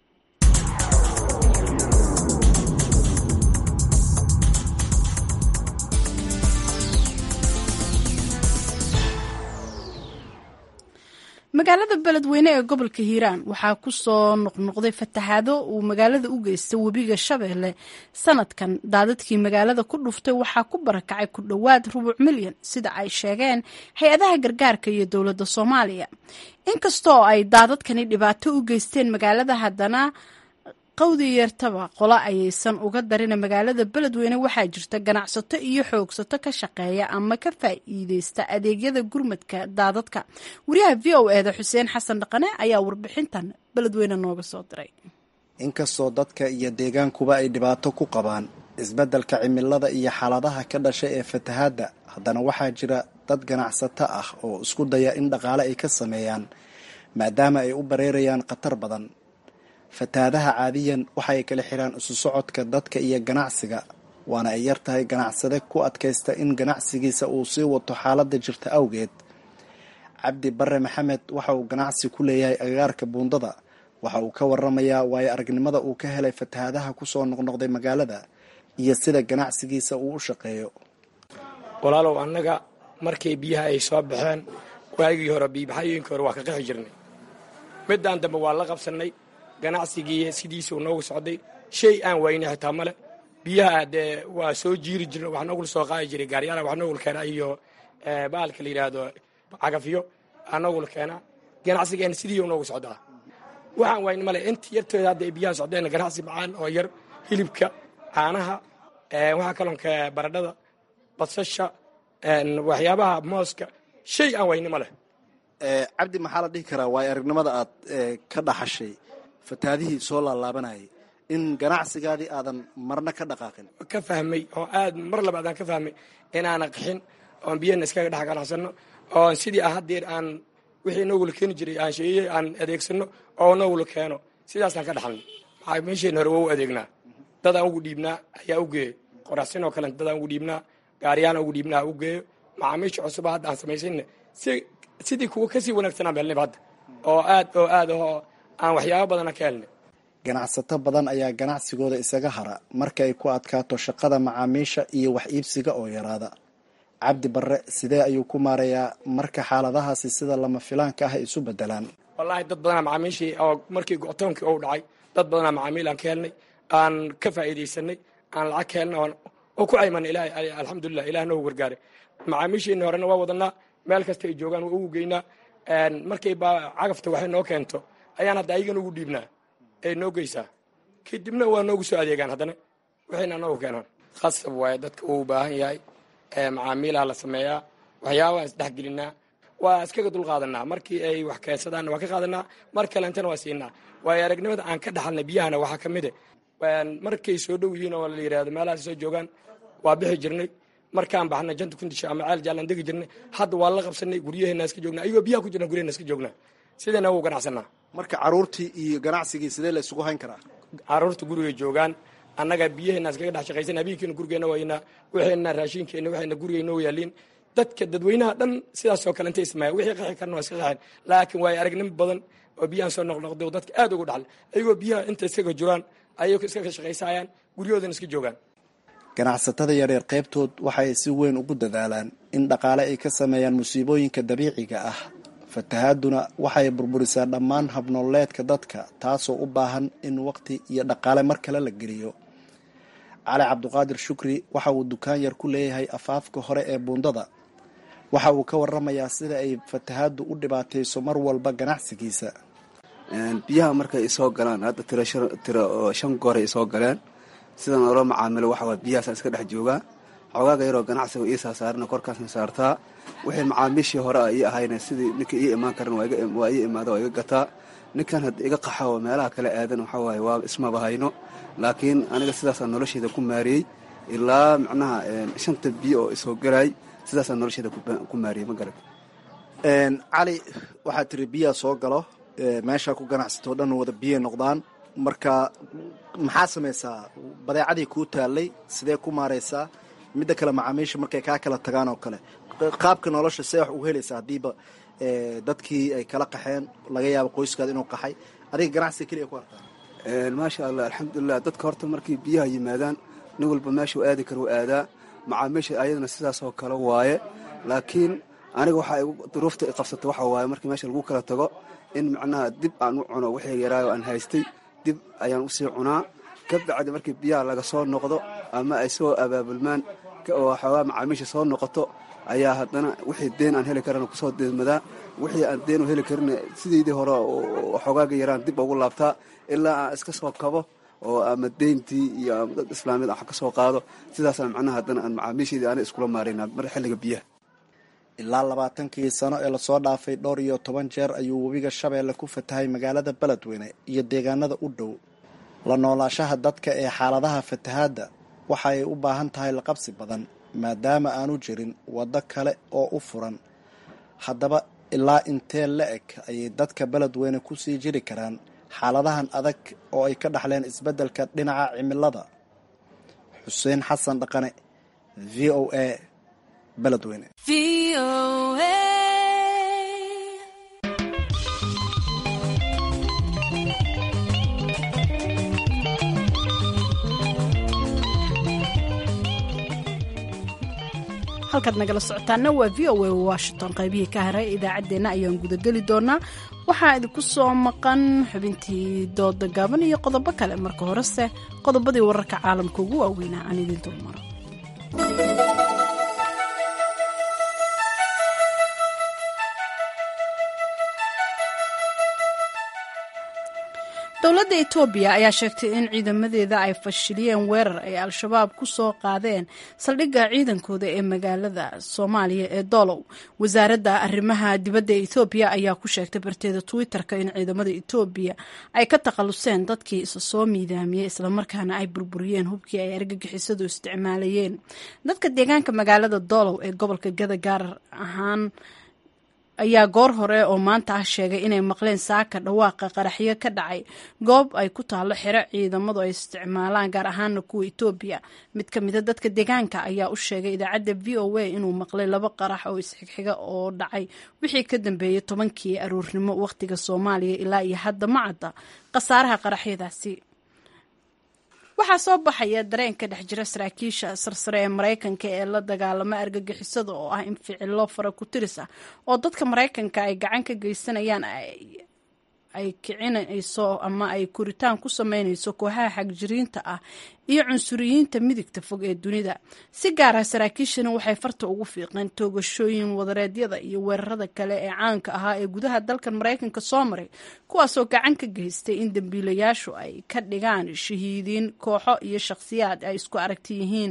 magaalada beledweyne ee gobolka hiiraan waxaa ku soo noqnoqday fatahaado uu magaalada u geystay webiga shabeelle sanadkan daadadkii magaalada ku dhuftay waxaa ku barakacay ku dhowaad rubuc milyan sida ay sheegeen hay-adaha gargaarka iyo dowladda soomaaliya inkastoo ay daadadkani dhibaato u geysteen magaalada haddana qawdi yeertaba qolo ayaysan uga darina magaalada beledweyne waxaa jirta ganacsato iyo xoogsato ka shaqeeya ama ka faa'iideysta adeegyada gurmadka daadadka wariyaha v o eda xuseen xasan dhaqane ayaa warbixintan beledweyne nooga soo diray inkastoo dadka iyo deegaankuba ay dhibaato ku qabaan isbeddelka cimilada iyo xaaladaha ka dhasha ee fatahaadda haddana waxaa jira dad ganacsato ah oo isku daya in dhaqaale ay ka sameeyaan maadaama ay u bareerayaan khatar badan fatahaadaha caadiyan waxa ay kala xiraan isu socodka dadka iyo ganacsiga waana ay yar tahay ganacsade ku adkaysta in ganacsigiisa uu sii wato xaaladda jirta awgeed cabdi bare maxamed waxa uu ganacsi ku leeyahay agagaarka buundada waxa uu ka waramayaa waayo aragnimada uu ka helay fatahaadaha kusoo noqnoqday magaalada iyo sida ganacsigiisa uu u shaqeeyo walaalow annaga markay biyaha ay soo baxeen waagii hore biibaxayooyinkii hore waa ka qixi jirnay midaan dambe waa la qabsannay ganacsigii sidiisuu noogu socday shay aan waynay xitaa male biyaha dee waa soo jiiri jirna wax noogula soo qaadi jiray gaaryaala wax noogula keenaa iyo baalka la yidhaahdo cagafyo aa noogula keenaa ganacsigeena sidii noogu socdaa waxaan waynay male inta yartooda hadda ay biyaha socdeen ganacsi macaan oo yar hilibka caanaha waxaa kalonka baradhada basasha waxyaabaha mooska shay aan wayni ma leh cabdi maxaa la dhihi karaa waayo aragnimada aad ka dhaxashay fatahaadihii soo laalaabanayay in ganacsigaadii aadan marna ka dhaqaaqin ka fahmay oo aad mar labaad aan ka fahmay inaana qaxin oon biyana iskaga dhex ganacsanno oon sidii ah haddeer aan wixii noogula keeni jiray aan sheeyey aan adeegsano oo noogula keeno sidaasaan ka dhaxalnay maxaa meesheenna hore waa u adeegnaa dadaan ugu dhiibnaa ayaa u geeyo qoraxsin oo kale dadaan ugu dhiibnaa gaariyaan ugu dhiibnaa u geeyo macaamiisha cusuba hadda aan samaysanna si sidii kuwa kasii wanaagsanaan beelnayba hadda oo aad oo aad oo aan waxyaabo badana ka helnay ganacsato badan ayaa ganacsigooda isaga hara marka ay ku adkaato shaqada macaamiisha iyo wax iibsiga oo yaraada cabdi barre sidee ayuu ku maarayaa marka xaaladahaasi sida lama filaanka ah isu bedelaan wallaahi dad badanaa macaamiishii oo markii go-toonkii ou dhacay dad badanaa macaamiil aan ka helnay aan ka faa'iidaysanay aan lacag ka helnay oo ku caymanay ilaahay alxamdulilah ilaah noogu gargaaray macaamiishiina horena waa wadanaa meel kasta ay joogaan waa ugu geynaa markay baa cagafta waxay noo keento ayaan hadda ayagan ugu dhiibnaa ay noo geysaa kadibna waa noogu soo adeegaan haddana waxayna noogu keenaan khasab waaye dadka uu baahan yahay macaamiilaha la sameeyaa waxyaabaha isdhexgelinaa waa iskaga dul qaadanaa markii ay wax keensadaanna waa ka qaadanaa mar kalentana waa siinaa waayo aragnimada aan ka dhaxalnay biyahana waxaa ka mide markay soo dhow yihiin oo la yidhahdo meelahaas soo joogaan waa bixi jirnay markaan baxnay janta kundisha ama ceel jaalaan degi jirnay hadda waa la qabsanay guryaheena iska joognaa ayagoo biyaha ku jirna guryaheena iska joognaa sidayna ugu ganacsanaa marka caruurtii iyo ganacsigii sidee la isugu hayn karaa caruurta gurigay joogaan annaga biyaheena iskaga dhex shaqaysan habeenkeena gurigeena waynaa waxayna raashinkeena waxayna gurigay noo yaaliin dadka dadweynaha dhan sidaasoo kale intay ismaaya wixii qaxi karna waa iska qaxeen laakiin waayo aragnimo badan oo biyahan soo noqnoqday oo dadka aad ugu dhaxlay ayagoo biyaha inta iskaga jiraan ayagoo iskaga shaqaysayaan guryahoodana iska joogaan ganacsatada yaryar qaybtood waxay si weyn ugu dadaalaan in dhaqaale ay ka sameeyaan musiibooyinka dabiiciga ah fatahaaduna waxay burburisaa dhammaan habnooleedka dadka taasoo u baahan in waqti iyo dhaqaale mar kale la geliyo cali cabduqaadir shukri waxa uu dukaan yar ku leeyahay afaafka hore ee buundada waxa uu ka waramayaa sida ay fatahaaddu u dhibaatayso mar walba ganacsigiisa biyaha markay isoo galaan hadda tiro oo shan gooray isoo galeen sidan oola macaamilo waxa waay biyahaasaan iska dhex joogaa xogaaga yaroo ganacsiga ii saasaarana korkaasna saartaa wixii macaamiishii hore a ii ahayna sidii ninka ii imaan karan waa ii imaada waa iga gataa ninkan hadda iga qaxa oo meelaha kale aadan waxa waaye waa ismaba hayno laakiin aniga sidaasaan nolosheeda ku maariyey ilaa macnaha shanta biyo oo isoo galaay sidaasaan nolosheeda ku maariyey ma garan cali waxaa tiri biyaa soo galo meeshaa ku ganacsatoo dhan wada biyay noqdaan marka maxaa samaysaa badeecadii kuu taallay sidee ku maaraysaa midda kale macaamiisha markay kaa kala tagaan oo kale qaabka nolosha see wax ugu helaysaa haddiiba dadkii ay kala qaxeen laga yaabo qoyskaada inuu qaxay adiga ganacsiga keliya ku arkaa maasha allah alxamdulilah dadka horta markii biyaha yimaadaan nin walba meeshuu aadi kara u aadaa macaamiisha ayadana sidaasoo kale waaye laakiin aniga waxaa duruufta i qabsata waxa waaye markii meesha lagu kala tago in macnaha dib aan u cuno wixii yaraayo aan haystay dib ayaan usii cunaa ka bacdi markii biyaha laga soo noqdo ama ay soo abaabulmaan oo xoogaa macaamiisha soo noqoto ayaa haddana wixii deen aan heli karana kusoo deedmadaa wixii aan deen u heli karin sideydii hore xogaaga yaraan dib ugu laabtaa ilaa aan iska soo kabo oo ama deyntii iyo ama dad islaamiyad aan ka soo qaado sidaasaan macnaha haddana aan macaamiisheedii aana iskula maaraynaa mar xilliga biyaha ilaa labaatankii sano ee lasoo dhaafay dhowr iyo toban jeer ayuu webiga shabeelle ku fatahay magaalada beledweyne iyo deegaanada u dhow la noolaashaha dadka ee xaaladaha fatahaadda waxa ay u baahan tahay laqabsi badan maadaama aanu jirin waddo kale oo u furan haddaba ilaa intee la eg ayay dadka beledweyne ku sii jiri karaan xaaladahan adag oo ay ka dhaxleen isbeddelka dhinaca cimilada xuseen xasan dhaqane v o a beledweyne halkaad nagala socotaana waa v o a washington qaybihii ka haray idaacaddeenna ayaan gudageli doonaa waxaa idinku soo maqan xubintii dooda gaaban iyo qodobo kale marka horese qodobadii wararka caalamka ugu waaweynaa aan idin dulmaro dowladda etoobiya ayaa sheegtay in ciidamadeeda ay fashiliyeen weerar ay al-shabaab ku soo qaadeen saldhigga ciidankooda ee magaalada soomaaliya ee doolow wasaaradda arrimaha dibadda ee etoobiya ayaa ku sheegtay barteeda twitter-ka in ciidamada etoobiya ay ka takhaluseen dadkii isa soo miidaamiyey islamarkaana ay burburiyeen hubkii ay argagixisadu isticmaalayeen dadka deegaanka magaalada doolow ee gobolka gada gaar ahaan ayaa goor hore oo maanta ah sheegay inay maqleen saaka dhawaaqa qaraxyo ka dhacay goob ay ku taalo xero ciidamadu ay isticmaalaan gaar ahaana kuwa etoobiya mid ka mida dadka deegaanka ayaa u sheegay idaacadda v o a inuu maqlay laba qarax oo isxigxiga oo dhacay wixii ka dambeeyey tobankii aruurnimo wakhtiga soomaaliya ilaa iyo hadda ma cadda khasaaraha qaraxyadaasi waxaa soo baxaya dareen ka dhex jira saraakiisha sarsare ee maraykanka ee la dagaalama argagixisada oo ah in ficilo fara ku tiris ah oo dadka maraykanka ay gacan ka geysanayaan ay kicinayso ama ay koritaan ku sameynayso kooxaha xagjiriinta ah iyo cunsuriyiinta midigta fog ee dunida si gaar ah saraakiishani waxay farta ugu fiiqeen toogashooyin wadareedyada iyo weerarada kale ee caanka ahaa ee gudaha dalkan maraykanka soo maray kuwaasoo gacan ka geystay in dambiilayaashu ay ka dhigaan shahiidiin kooxo iyo shakhsiyaad ay isku aragti yihiin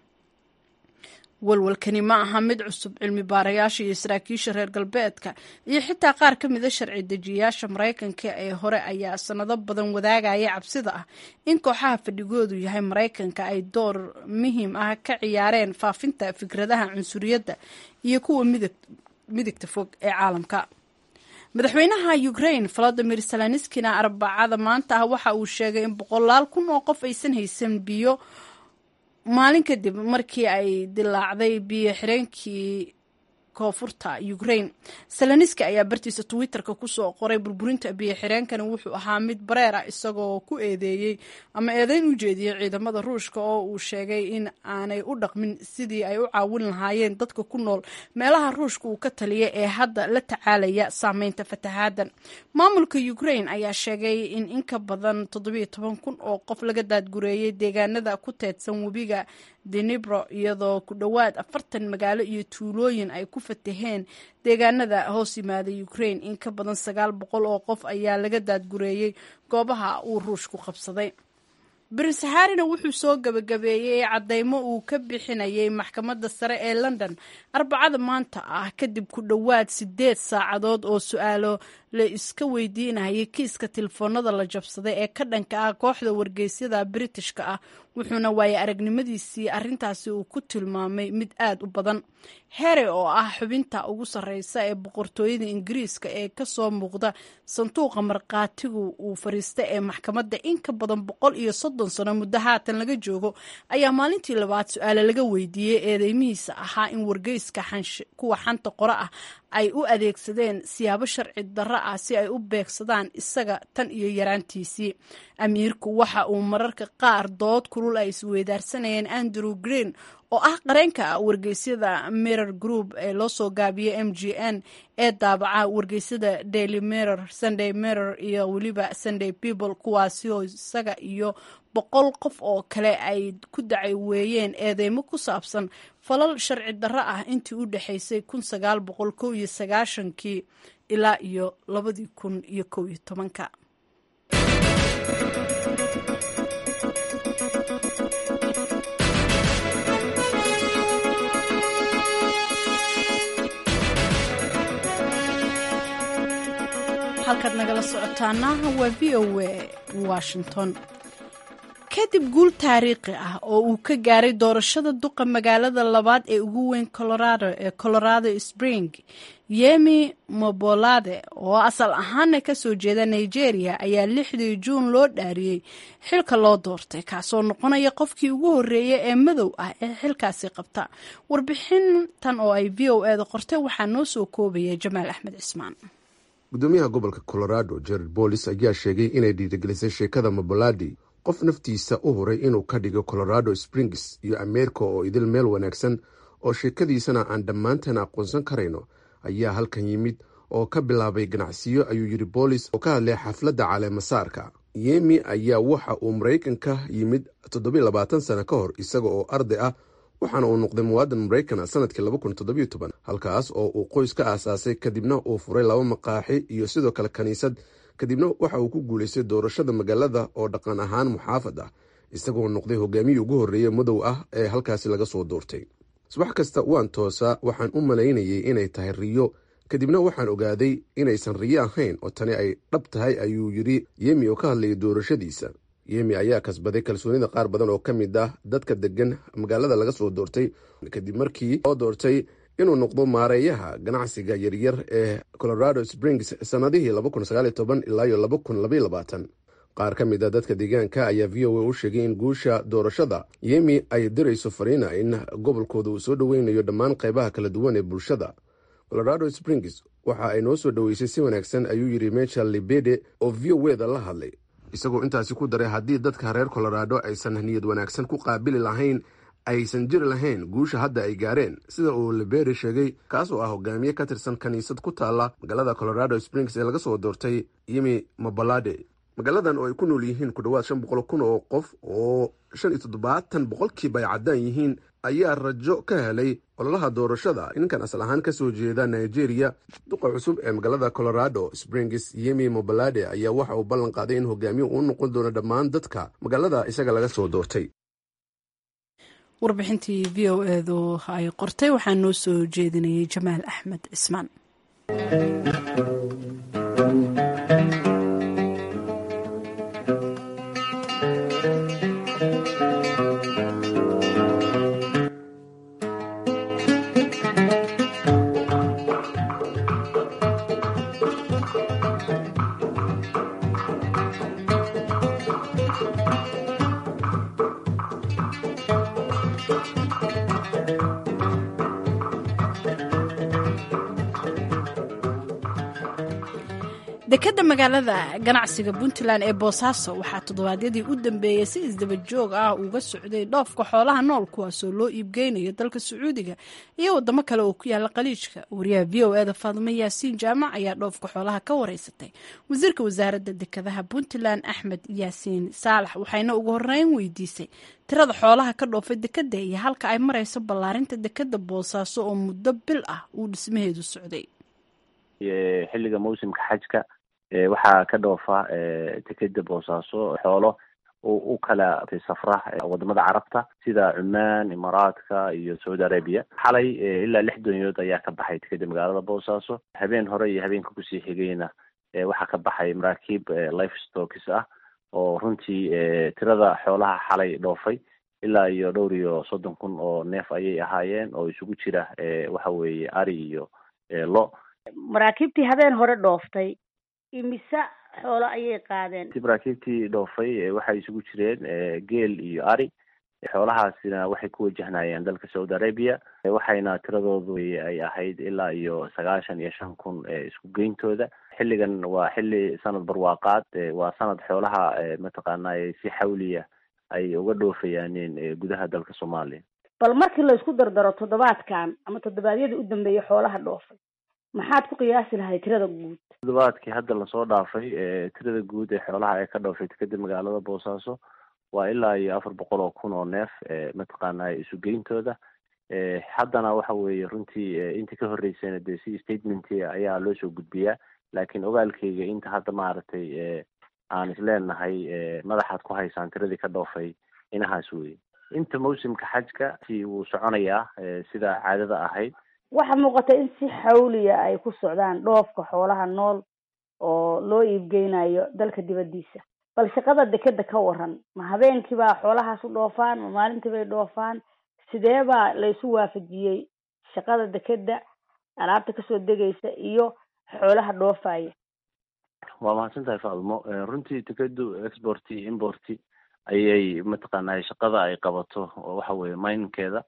walwalkani ma aha mid cusub cilmi baarayaasha iyo saraakiisha reer galbeedka iyo xitaa qaar ka mida sharci dejiyayaasha maraykanka ee hore ayaa sanado badan wadaagaya cabsida ah in kooxaha fadhigoodu yahay maraykanka ay door muhiim ah ka ciyaareen faafinta fikradaha cunsuriyadda iyo kuwa midigta fog ee caalamka madaxweynaha ukraine volodimir zelenskina arbacada maanta ah waxa uu sheegay in boqolaal kun oo qof aysan haysan biyo maalin kadib markii ay dilaacday biyo xireenkii koonfurta ukraine seloniski ayaa bartiisa twitterka kusoo qoray burburinta biyo xireenkani wuxuu ahaa mid bareer ah isagoo ku eedeeyey ama eedeyn u jeediyey ciidamada ruushka oo uu sheegay in aanay u dhaqmin sidii ay u caawin lahaayeen dadka ku nool meelaha ruushka uu ka taliya ee hadda la tacaalaya saameynta fatahaaddan maamulka ukraine ayaa sheegay in in ka badan toddobiyo toban kun oo qof laga daadgureeyey deegaanada ku teedsan webiga denibro iyadoo ku dhowaad afartan magaalo iyo tuulooyin ay ku fataheen deegaanada hoos yimaada ukraine in ka badan sagaal boqol oo qof ayaa laga daadgureeyey goobaha uu ruushku qabsaday prince harrina wuxuu soo gabagabeeyey caddeymo uu ka bixinayay maxkamadda sare ee london arbacada maanta ah kadib ku dhowaad sideed saacadood oo su-aalo la iska weydiinayay kiiska telefoonada la jabsaday ee ka dhanka ah kooxda wargeysyada britishka ah wuxuuna waaye aragnimadiisii arrintaasi uu ku tilmaamay mid aad u badan here oo ah xubinta ugu sarreysa ee boqortooyada ingiriiska ee kasoo muuqda sanduuqa markhaatigu uu fariista ee maxkamadda in ka badan boqol iyo soddon sano muddo haatan laga joogo ayaa maalintii labaad su-aale laga weydiiyey eedeymihiisa ahaa in wargeyska kuwa xanta qore ah ay u adeegsadeen siyaabo sharci darro ah si ay u beegsadaan isaga tan iyo yaraantiisii amiirku waxa uu mararka qaar dood kulul ay isweydaarsanayeen andrew green oo ah qareenka wargeysyada mirror group ee loo soo gaabiyey m g n ee daabaca wargeysyada daily mirror sunday mirror iyo weliba sunday people kuwaasi oo isaga iyo boqol qof oo kale ay ku dacay weeyeen eedeymo ku saabsan falal sharci darro ah intii u dhexaysay kun sagaal boqol kow iyo sagaashankii ilaa iyo labadii kun iyo kow iyo tobanka halkaad nagala socotaana waa v o a washington kadib guul taariikhi ah oo uu ka gaaray doorashada duqa magaalada labaad ee ugu weyn colorado ee colorado spring yemi mobolade oo asal ahaana kasoo jeeda nigeria ayaa lixdii juun loo dhaariyey xilka loo doortay kaasoo noqonaya qofkii ugu horeeya ee madow ah ee xilkaasi qabta warbixintan oo ay v o eda qortay waxaa noo soo koobaya jamaal axmed cismaan gudoomiyaha gobolka colorado jared bolis ayaa sheegay inay dhiirigelisay sheekada moboladi qof naftiisa u huray inuu ka dhigo colorado springs iyo ameerika oo idil meel wanaagsan oo sheekadiisana aan dhammaanteen aqoonsan karayno ayaa halkan yimid oo ka bilaabay ganacsiyo ayuu yidhi boolis oo ka hadlay xafladda caleemasaarka yemi ayaa waxa uu maraykanka yimid toddobiy labaatan sano ka hor isaga oo arday ah waxaana uu noqday muwaadan maraykan sanadkii laba kun toddobiyo toban halkaas oo uu qoys ka aasaasay kadibna uu furay laba maqaaxi iyo sidoo kale kiniisad kadibna waxa uu ku guulaystay doorashada magaalada oo dhaqan ahaan muxaafad ah isagoo noqday hogaamiyii ugu horreeye madow ah ee halkaasi laga soo doortay subax kasta waan toosaa waxaan u malaynayay inay tahay riyo kadibna waxaan ogaaday inaysan riyo ahayn oo tani ay dhab tahay ayuu yidhi yemi oo ka hadlayay doorashadiisa yemi ayaa kasbaday kalsoonida qaar badan oo ka mid ah dadka degan magaalada laga soo doortay kadib markii loo doortay inuu noqdo maareeyaha ganacsiga yaryar ee colorado springs sannadihii ilaa qaar ka mid a dadka deegaanka ayaa v o a u sheegay in guusha doorashada yemi ay dirayso fariina in gobolkooda uu soo dhoweynayo dhammaan qaybaha kala duwan ee bulshada colorado springs waxa ay noo soo dhoweysay si wanaagsan ayuu yidhi michel libede oo v o eda la hadlay isagoo intaasi ku daray haddii dadka reer colorado aysan niyad wanaagsan ku qaabili lahayn aysan jiri lahayn guusha hadda ay gaareen sida uu liberi sheegay kaas oo ah hogaamiye ka tirsan kiniisad ku taalla magaalada colorado springs ee laga soo doortay yemi mobalade magaaladan oo ay ku nool yihiin ku dhowaad shan boqol kun oo qof oo shan iyo toddobaatan boqolkiiba ay caddaan yihiin ayaa rajo ka helay ololaha doorashada ninkan asal ahaan kasoo jeeda nigeria duqa cusub ee magaalada colorado springs yemi mobalade ayaa waxa uu ballan qaaday in hogaamiye uu noqon doono dhammaan dadka magaalada isaga laga soo doortay warbixintii v o edu ay qortay waxaa noo soo jeedinayay jamaal axmed cismaan dekadda magaalada ganacsiga puntland ee boosaaso waxaa toddobaadyadii u dambeeyey si isdaba joog ah uga socday dhoofka xoolaha nool kuwaasoo loo iibgeynayo dalka sacuudiga iyo wadamo kale oo ku yaala qaliijka wariyaha v o eda faadimo yaasiin jaamac ayaa dhoofka xoolaha ka wareysatay wasiirka wasaaradda dekadaha puntland axmed yaasiin saalax waxayna ugu horeyn weydiisay tirada xoolaha ka dhoofay dekadda iyo halka ay marayso ballaarinta dekadda boosaaso oo muddo bil ah uu dhismaheedu socday xilliga mawsimka xajka waxaa ka dhoofa dekeda boosaaso xoolo u kala safra wadamada carabta sida cumaan imaaraadka iyo saudi arabia xalay ilaa lix doonyood ayaa ka baxay dekeda magaalada boosaaso habeen hore iyo habeenka kusii xigayna waxaa ka baxay maraakiib life stokis ah oo runtii tirada xoolaha xalay dhoofay ilaa iyo dhowr iyo soddon kun oo neef ayay ahaayeen oo isugu jira waxa weeye ari iyo lo maraakiibtii habeen hore dhooftay imise xoolo ayay qaadeen si maraakiibtii dhoofay waxay isugu jireen geel iyo ari xoolahaasina waxay ku wajahnayeen dalka saudi arabia waxayna tiradoodu ay ahayd ilaa iyo sagaashan iyo shan kun isku geyntooda xilligan waa xilli sanad barwaaqaad waa sanad xoolaha mataqaanay si xawliya ay uga dhoofayaaneen gudaha dalka soomaaliya bal markii la isku dardaro toddobaadkan ama toddobaadyadii u dambeeyay xoolaha dhoofay maxaad ku qiyaasi lahay tirada guud toddobaadkii hadda lasoo dhaafay tirada guud ee xoolaha ee ka dhoofay dekeda magaalada boosaaso waa ilaa iyo afar boqol oo kun oo neef mataqaana isugeyntooda haddana waxa weeye runtii intii ka horreysayna dee si statement ayaa loo soo gudbiyaa laakiin ogaalkeyga inta hadda maaragtay aan isleenahay madaxaad ku haysaan tiradii ka dhoofay inahaas weye inta mawsimka xajka si wuu soconayaa sida caadada ahayd waxaa muuqata in si xawliya ay ku socdaan dhoofka xoolaha nool oo loo iibgeynayo dalka dibaddiisa bal shaqada dekeda ka waran ma habeenkii baa xoolahaas u dhoofaan ma maalintii bay dhoofaan sidee baa la isu waafajiyey shaqada dekeda alaabta kasoo degaysa iyo xoolaha dhoofaya waa mahadsan tahay faalmo runtii dekedu export import ayay mataqaanay shaqada ay qabato waxa weye minkeeda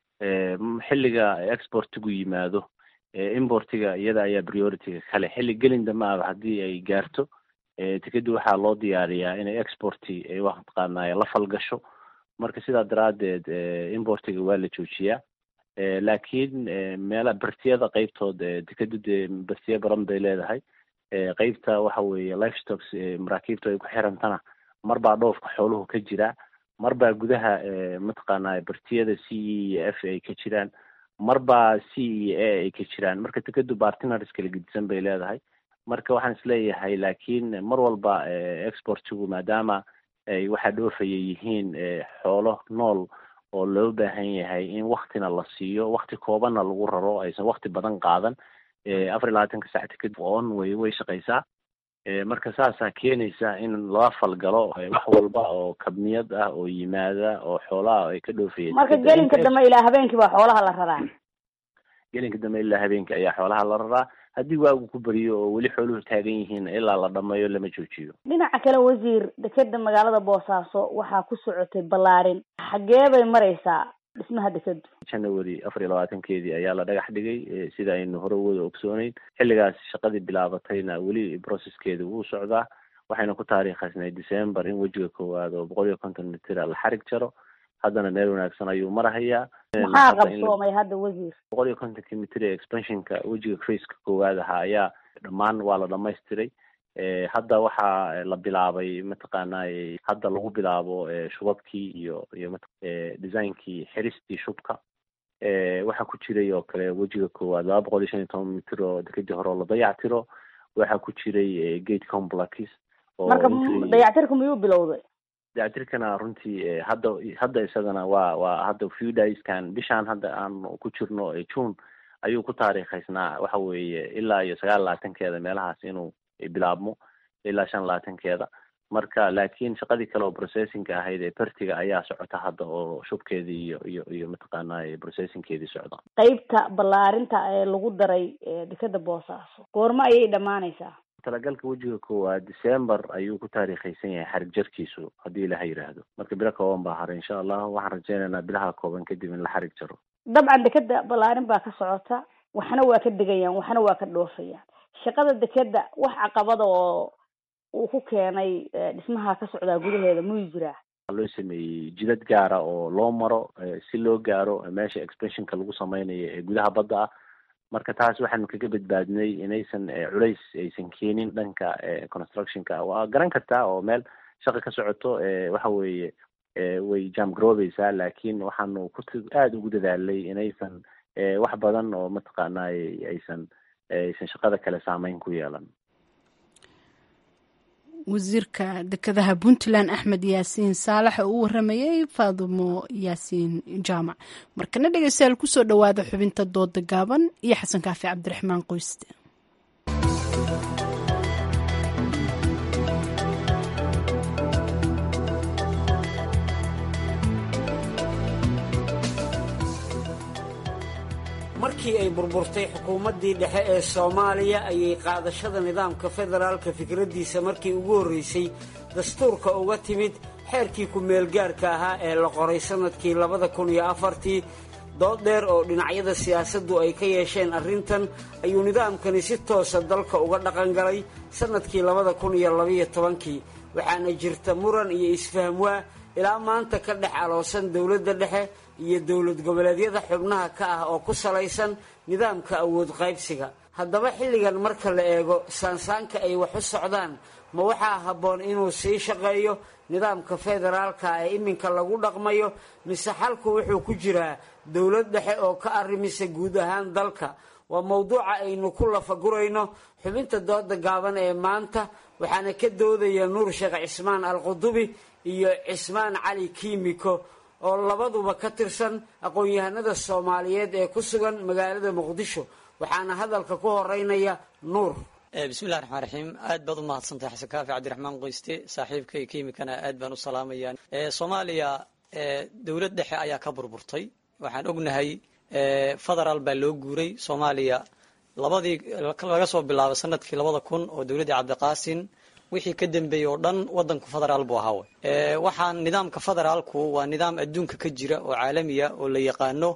xilliga exportigu yimaado importiga iyada ayaa priorityga kale xilli gelin dambe aba haddii ay gaarto tikedi waxaa loo diyaariyaa inay exporti mataqaanay la falgasho marka sidaa daraadeed importiga waa la joojiyaa laakiin meela bertiyada qeybtood dekedu dee bertiya badan bay leedahay qeybta waxa weeye life stocks maraakiibta ay ku xirantana mar baa dhoofka xooluhu ka jiraa mar baa gudaha mataqaanay bertiyada c e iyo f ay ka jiraan mar baa c iyo a ay ka jiraan marka dekedu bartinars kala gedisan bay leedahay marka waxaan isleeyahay laakiin mar walba exportigu maadaama ay waxaa dhoofaya yihiin xoolo nool oo loo baahan yahay in waktina la siiyo wakti koobanna lagu raro aysan wakti badan qaadan afar iyo labaatanka sac tiked on way way shaqaysaa marka saasaa keenaysa in lala falgalo wax walba oo kabniyad ah oo yimaada oo xoolaha ay ka dhoofayeen marka gelinka dambe ilaa habeenkii baa xoolaha la raraa gelinka dambe ilaa habeenkii ayaa xoolaha la raraa haddii waagu ku beriyo oo weli xooluhu taagan yihiin ilaa la dhameeyo lama joojiyo dhinaca kale wasiir dekeda magaalada boosaaso waxaa ku socotay ballaarin xagee bay maraysaa dhismaha dekedu january afar iyo labaatankeedii ayaa la dhagax dhigay sida aynu hore wada ogsooneyn xilligaas shaqadii bilaabatayna weli processkeeda wuu socdaa waxayna ku taariikhaysnay december in wejiga koowaad oo boqol iyo konton mitira la xarig jaro haddana meel wanaagsan ayuu marahayaa maxaa qabsoomay hadda wasiir boqol iyo kontonkii mitir ee expansionka wejiga faceka koowaad ahaa ayaa dhammaan waa la dhamaystiray hadda waxaa la bilaabay mataqaanay hadda lagu bilaabo shubabkii iyo iyo designkii xiristii shubka waxaa ku jiray oo kale wejiga koowaad laba boqol iyo shan iyo toban mitir oo dekadii hore oo la dayactiro waxaa ku jiray gate complex marka dayactirka miyuu bilowday dayactirkana runtii hadda hadda isagana waa waa hadda few dayskan bishaan hadda aan ku jirno june ayuu ku taariikhaysnaa waxa weeye ilaa iyo sagaal labaatankeeda meelahaas inuu bilaabmo ilaa shan labaatankeeda marka laakiin shaqadii kale oo processinga ahayd ee bertiga ayaa socota hadda oo shubkeedii iyo iyo iyo mataqaanay processingkeedii socda qeybta ballaarinta ee lagu daray dekeda boosaaso goormo ayay dhammaanaysaa talagalka wejiga koowaad december ayuu ku taariikhaysan yahay xarig jarkiisu haddii ilaha yidhaahdo marka bilo kooban baa haray insha allah waxaan rajeynaynaa bilaha kooban kadib in la xarig jaro dabcan dekeda ballaarin baa ka socota waxna waa ka degayaan waxna waa ka dhoofayaan shaqada dekeda wax caqabada oo uu ku keenay dhismaha ka socdaa gudaheeda muu jiraa loo sameeyey jidad gaara oo loo maro si loo gaaro meesha expressionka lagu sameynayo ee gudaha badda ah marka taas waxaanu kaga badbaadinay inaysan culays aysan keenin dhanka constructionka waa garan kartaa oo meel shaqa ka socoto waxa weeye way jam garoobeysaa laakiin waxaanu ku aada ugu dadaalay inaysan wax badan oo mataqaanay aysan aysan shaqada kale saameyn ku yeelan wasiirka dekedaha puntland axmed yaasiin saalax oo u waramayay faadumo yaasiin jaamac markana dhegeystayaal kusoo dhowaada xubinta dooda gaaban iyo xasan kaafi cabdiraxmaan qoyste markii ay burburtay xukuumaddii dhexe ee soomaaliya ayay qaadashada nidaamka federaalka fikraddiisa markii ugu horraysay dastuurka uga timid xeerkii ku-meelgaarka ahaa ee la qoray sannadkii labada kun iyo afartii dood dheer oo dhinacyada siyaasaddu ay ka yeesheen arrintan ayuu nidaamkani si toosa dalka uga dhaqangalay sannadkii labada kun iyo labaiyo tobankii waxaana jirta muran iyo isfahmwaa ilaa maanta ka dhex aloosan dowladda dhexe iyo dowlad goboleedyada xubnaha ka ah oo ku salaysan nidaamka awood qaybsiga haddaba xilligan marka la eego saansaanka ay wax u socdaan ma waxaa habboon inuu sii shaqeeyo nidaamka federaalka ee iminka lagu dhaqmayo mise xalku wuxuu ku jiraa dowlad dhexe oo ka arrimisa guud ahaan dalka waa mowduuca aynu ku lafagurayno xubinta dooda gaaban ee maanta waxaana ka doodaya nuur sheekh cismaan alqudubi iyo cismaan cali kiimiko oo labaduba ka tirsan aqoon-yahanada soomaaliyeed ee ku sugan magaalada muqdisho waxaana hadalka ku horeynaya nuur bismillahi raxmaan raxiim aad baad u mahadsantahay xasan kaafi cabdiraxmaan qoyste saaxiibkay kiimikana aad baan u salaamaya soomaaliya dowlad dhexe ayaa ka burburtay waxaan ognahay federaal baa loo guuray soomaaliya labadii laga soo bilaabo sanadkii labada kun oo dowladdii cabdiqaasin wixii ka dambeeyey oo dhan wadanku federaal buu ahaawe waxaan nidaamka federaalku waa nidaam adduunka ka jira oo caalamiya oo la yaqaano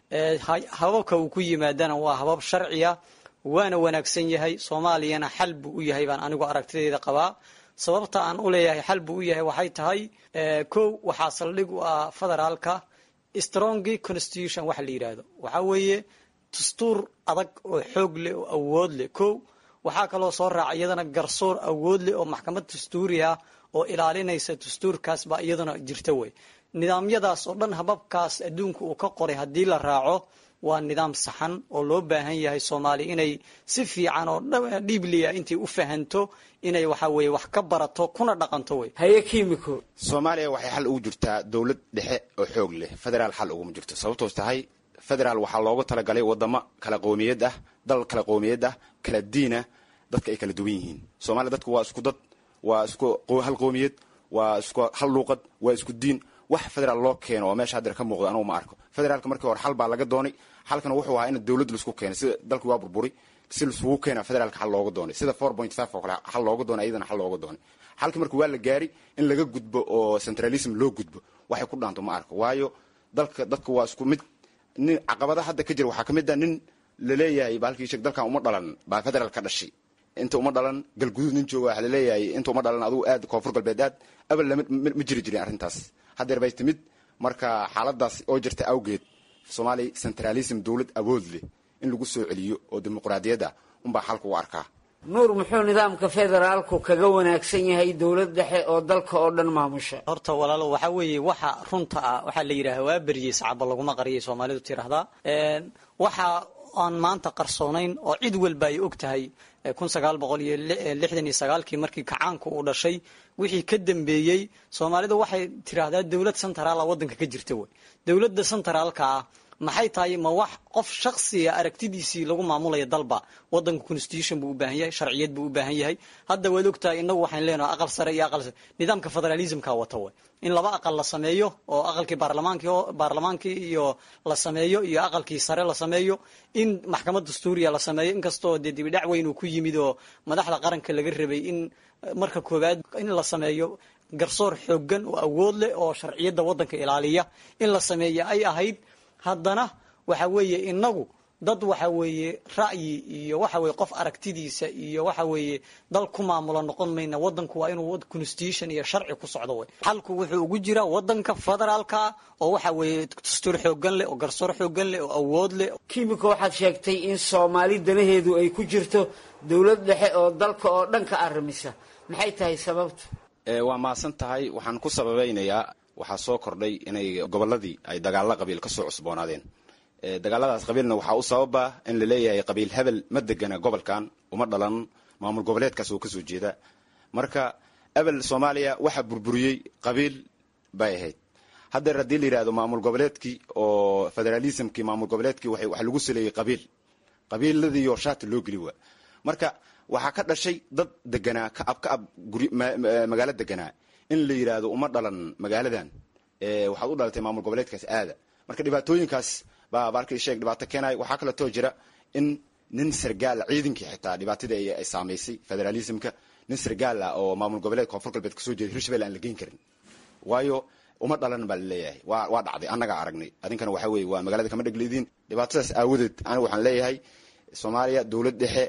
hababka uu ku yimaadana waa habab sharciya waana wanaagsan yahay soomaaliyana xal buu u yahay baan anigu aragtideeda qabaa sababta aan u leeyahay xal buu u yahay waxay tahay kow waxaa saldhig u ah federaalka strongy constitution waxa la yidhaahdo waxaa weeye dastuur adag oo xoog leh oo awood leh kow waxaa kaloo soo raaca iyadana garsoor awood leh oo maxkamad dastuuri ah oo ilaalinaysa dastuurkaas baa iyadana jirta wey nidaamyadaas oo dhan hababkaas adduunka uu ka qoray haddii la raaco waa nidaam saxan oo loo baahan yahay soomaaliya inay si fiican oo dhiibliya intay u fahanto inay waxa weye wax ka barato kuna dhaqanto wey haye kimiko soomaaliya waxay xal ugu jirtaa dowlad dhexe oo xoog leh federaal xal uguma jirto sababtoos tahay federaal waxaa loogu talagalay wadamo kala qowmiyad ah dal kala qowmiyad ah kala diinah dadka ay kala duwan yihiin soomaaliya dadku waa isku dad waa isku hal qowmiyad waa isku hal luuqad waa isku diin wax federaal loo keeno oo meesha hadeer ka muuqdo anugu ma arko federaalka markii hore xal baa laga doonay xalkana wuxuu ahaa in dowlad laisku keenay sida dalkii waa burburi si laisugu keena federaalka xal looga doonay sida four point five oo kale xal looga doonay iyadana xal looga doonay xalkii marka waa la gaari in laga gudbo oo centralism loo gudbo waxay ku dhaanto ma arko waayo dalka dadka waa isku mid nin caqabada hadda ka jira waxaa ka mid ah nin laleeyahay baalkii sheeg dalkan uma dhalan baa federaal ka dhashay inta uma dhalan galguduud nin jooga waxaa laleeyahay inta uma dhalan adugu aad koonfur galbeed aad abal lama ma jiri jirin arrintaas haddeer bay timid marka xaaladaas oo jirta awgeed soomaaliya centralism dowlad awood leh in lagu soo celiyo oo dimuqraadiyad ah unbaa xalka u arkaa nuur muxuu nidaamka federaalku kaga wanaagsan yahay dowlad dhexe oo dalka oo dhan maamusha horta walaalo waxaa weeye waxa runta ah waxaa la yidhaha waa beriyey sacaba laguma qariyay soomaalidu tiraahdaa waxa aan maanta qarsoonayn oo cid walba ay og tahay kun sagaal boqol iyo lixdan iyo sagaalkii markii kacaanku uu dhashay wixii ka dambeeyey soomaalidu waxay tiraahdaa dowlad centraala waddanka ka jirta wey dowladda centraalka ah maxay tahay ma wax qof shaksiga aragtidiisii lagu maamulaya dalba wadanka constitution buu u baahan yahay sharciyad buu u baahan yahay hadda waad ogtahay inagu waxaan leenahay aqal sare iyo aqal nidaamka federalismka wata way in laba aqal la sameeyo oo aqalkii baarlamaankii baarlamaankii iyo la sameeyo iyo aqalkii sare la sameeyo in maxkamad dastuuriya la sameeyo inkastoo dee dibidhac weyn uu ku yimid oo madaxda qaranka laga rabay in marka koowaad in la sameeyo garsoor xoogan oo awood leh oo sharciyadda waddanka ilaaliya in la sameeya ay ahayd haddana waxa weeye inagu dad waxa weeye ra'yi iyo waxa weye qof aragtidiisa iyo waxa weeye dal ku maamulo noqon mayna wadanku waa inuu constitution iyo sharci ku socdo wey xalku wuxuu ugu jiraa wadanka federaalka oo waxa weeye dastuur xoogan leh oo garsoor xoogan leh oo awood leh kimiko waxaad sheegtay in soomaali danaheedu ay ku jirto dowlad dhexe oo dalka oo dhan ka arrimisa maxay tahay sababtu waa mahadsan tahay waxaan ku sababaynayaa waxaa soo kordhay inay gobolladii ay dagaalla qabiil ka soo cusboonaadeen dagaaladaas qabiilna waxaa u sababa in la leeyahay qabiil hebel ma degana gobolkan uma dhalan maamul goboleedkaas oo kasoo jeeda marka ebel soomaaliya waxaa burburiyey qabiil bay ahayd haddeer haddii la yidhahdo maamul goboleedkii oo federalismkii maamul goboleedkii waxa lagu saleeyey qabiil qabiiladiiyo shaati loo geli waa marka waxaa ka dhashay dad deganaa ka ab ka ab guri magaalo deganaa in la yidhaahdo uma dhalan magaaladan waxaad u dhalatay maamul goboleedkaas aada marka dhibaatooyinkaas baa baalkii sheeg dhibaato keenaya waxaa kaleetoo jira in nin sargaal ciidankii xitaa dhibaatadii ay saamaysay federalismka nin sargaal ah oo maamul goboleed koonfur galbeed kasoo jeeda hirshabelle aan la geyn karin waayo uma dhalan baa laleeyahay wa waa dhacday annagaa aragnay adinkana waxa weye waa magaalada kama dhegleediin dhibaatadaas aawadeed aniga waxaan leeyahay soomaaliya dowlad dhexe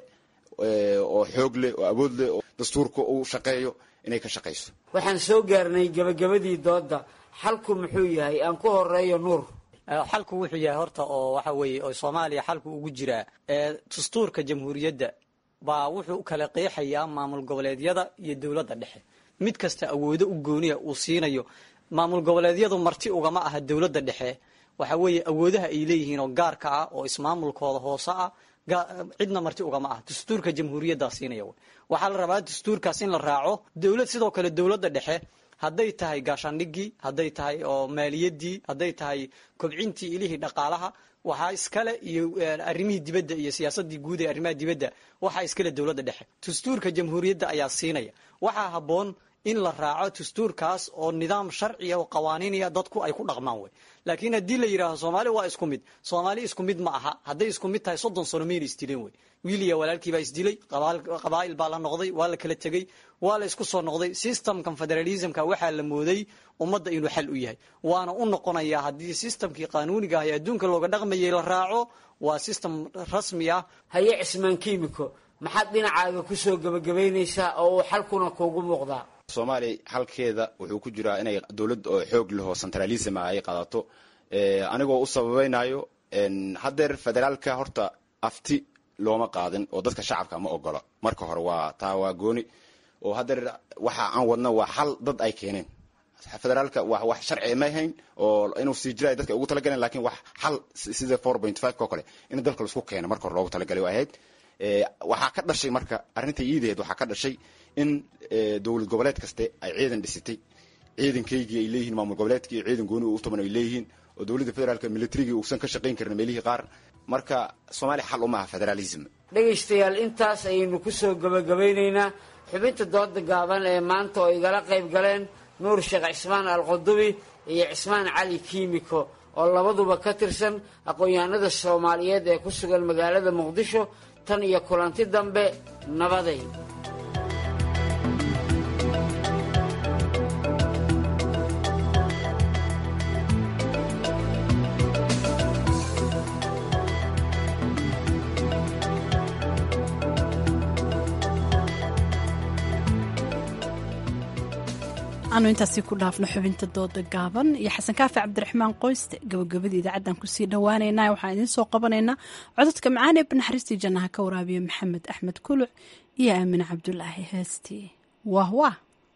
oo xoog leh oo awood leh oo dastuurka uu shaqeeyo inay ka shaqayso waxaan soo gaarnay gabagabadii dooda xalku muxuu yahay aan ku horeeyo nuur xalku wuxuu yahay horta oo waxa weeye oo soomaaliya xalku ugu jiraa dastuurka jamhuuriyadda baa wuxuu kala qeexayaa maamul goboleedyada iyo dowladda dhexe mid kasta awoodo u gooniya uu siinayo maamul goboleedyadu marti ugama aha dowladda dhexe waxa weeye awoodaha ay leeyihiin oo gaarka ah oo ismaamulkooda hoose ah cidna marti ugama ah dastuurka jamhuuriyaddaa siinaya waxaa la rabaa dastuurkaas in la raaco dowlad sidoo kale dowladda dhexe hadday tahay gaashaandhigii hadday tahay oo maaliyadii hadday tahay kobcintii ilihii dhaqaalaha waxaa iskale iyo arrimihii dibadda iyo siyaasadii guud ee arrimaha dibadda waxaa iskale dowladda dhexe dastuurka jamhuuriyadda ayaa siinaya waxaa habboon in la raaco dastuurkaas oo nidaam sharciya oo qawaaniinaya dadku ay ku dhaqmaan wey laakiin haddii la yidhaaho soomaali waa isku mid soomaali isku mid ma aha hadday isku mid tahay soddon sano mayna isdileen wey wiil iyo walaalkii baa isdilay qabaa'il baa la noqday waa la kala tegey waa la isku soo noqday systemkan federalismka waxaa la mooday ummadda inuu xal u yahay waana u noqonayaa haddii systemkii qaanuuniga ah ee adduunka looga dhaqmayay la raaco waa system rasmi ah haye cismaan kiimiko maxaad dhinacaaga kusoo gebagabaynaysaa oo uu xalkuna kuugu muuqdaa soomaaliya xalkeeda wuxuu ku jiraa inay dowlad oo xoog leh oo centralism ah ay qaadato anigoo u sababaynayo haddeer federaalka horta afti looma qaadin oo dadka shacabka ma ogola marka hore waa taa waa gooni oo haddeer waxa aan wadno waa xal dad ay keeneen federaalka wa wax sharci ma hayn oo inuu sii jira dadka ugu talagaleen lakin wax xal sida four point five ko kale in dalka laisku keeno marka hore loogu talagalay waa ahayd waxaa ka dhashay marka arrinta iidaheed waxaa ka dhashay in dowlad goboleed kaste ay ciidan dhisitay ciidankaygii ay leeyihiin maamul goboleedkii ciidan gooni u tuman ay leeyihiin oo dowladda federaalka militarigii uusan ka shaqayn karin meelihii qaar marka soomaaliya xal uma aha federalism dhegaystayaal intaas ayaynu kusoo gebagabaynaynaa xubinta dooda gaaban ee maanta oo igala qayb galeen nuur sheekh cismaan alqudubi iyo cismaan cali kiimiko oo labaduba ka tirsan aqoon-yahanada soomaaliyeed ee ku sugan magaalada muqdisho tan iyo kulanti dambe nabaday aanu intaasi ku dhaafno xubinta dooda gaaban iyo xasan kaafi cabdiraxmaan qoyste gabagabada idaacaddan kusii dhowaaneynaa waxaan idiin soo qabanaynaa cododka macaan ee banaxariistii jannaha ka waraabiya maxamed axmed kuluc iyo aamin cabdulaahi heestii wah wah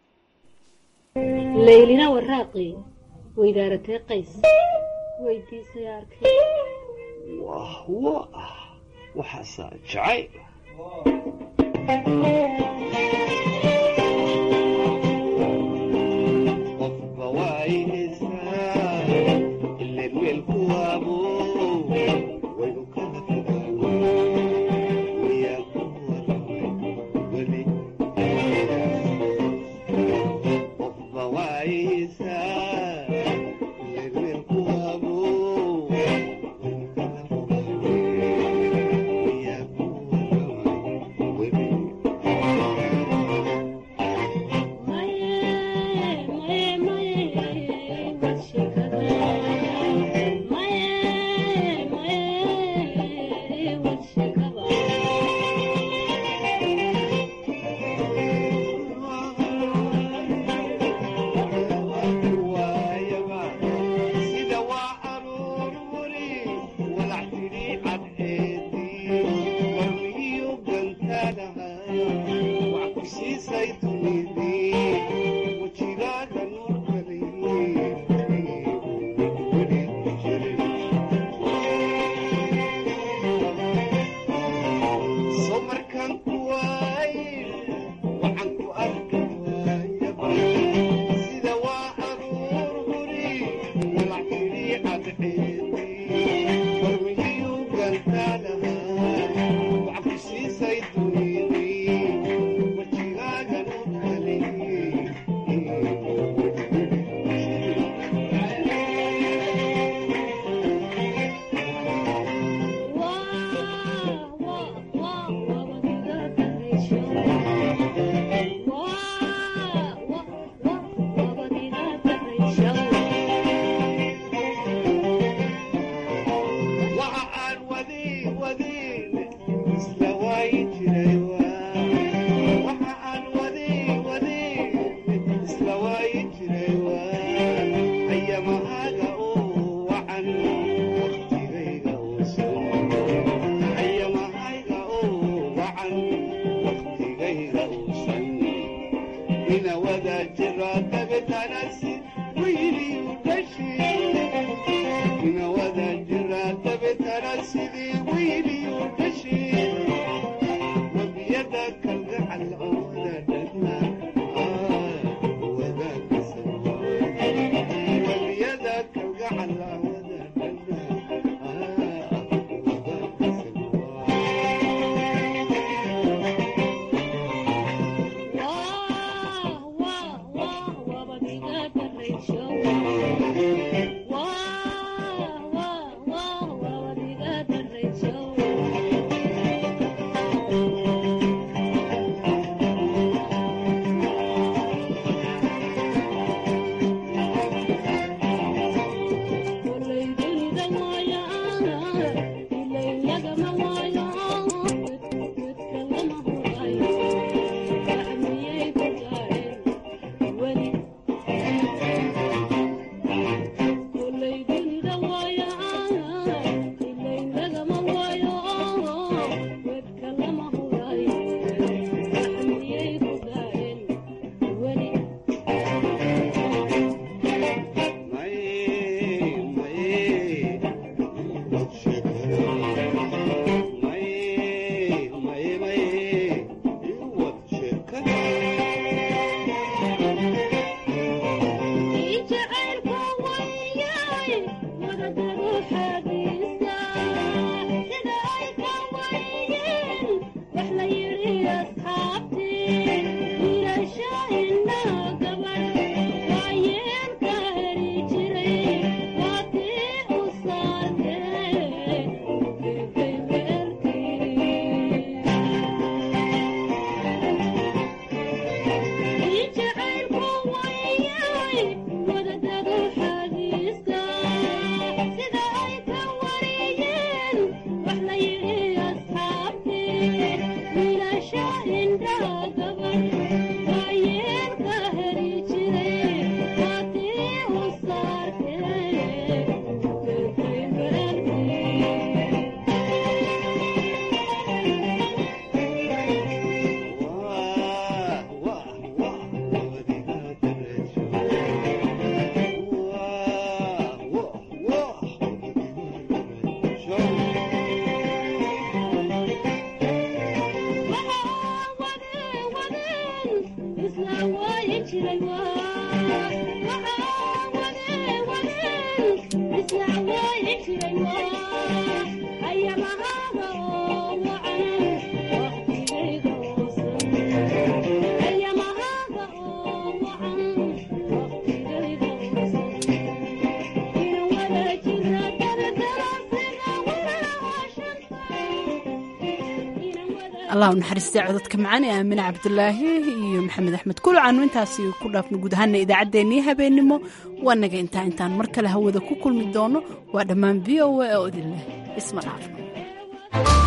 laylina waraaqi weydaaratee qays weydiisay arkay wah wah waxaasaa jacayl allah u naxariistay codadka macaan ee aamine cabdulaahi iyo maxamed axmed kulucaanu intaasi ku dhaafno guud ahaana idaacaddeenii habeennimo waa naga intaa intaan mar kale hawada ku kulmi doono waa dhammaan v o a oo idin leh isma dhaafno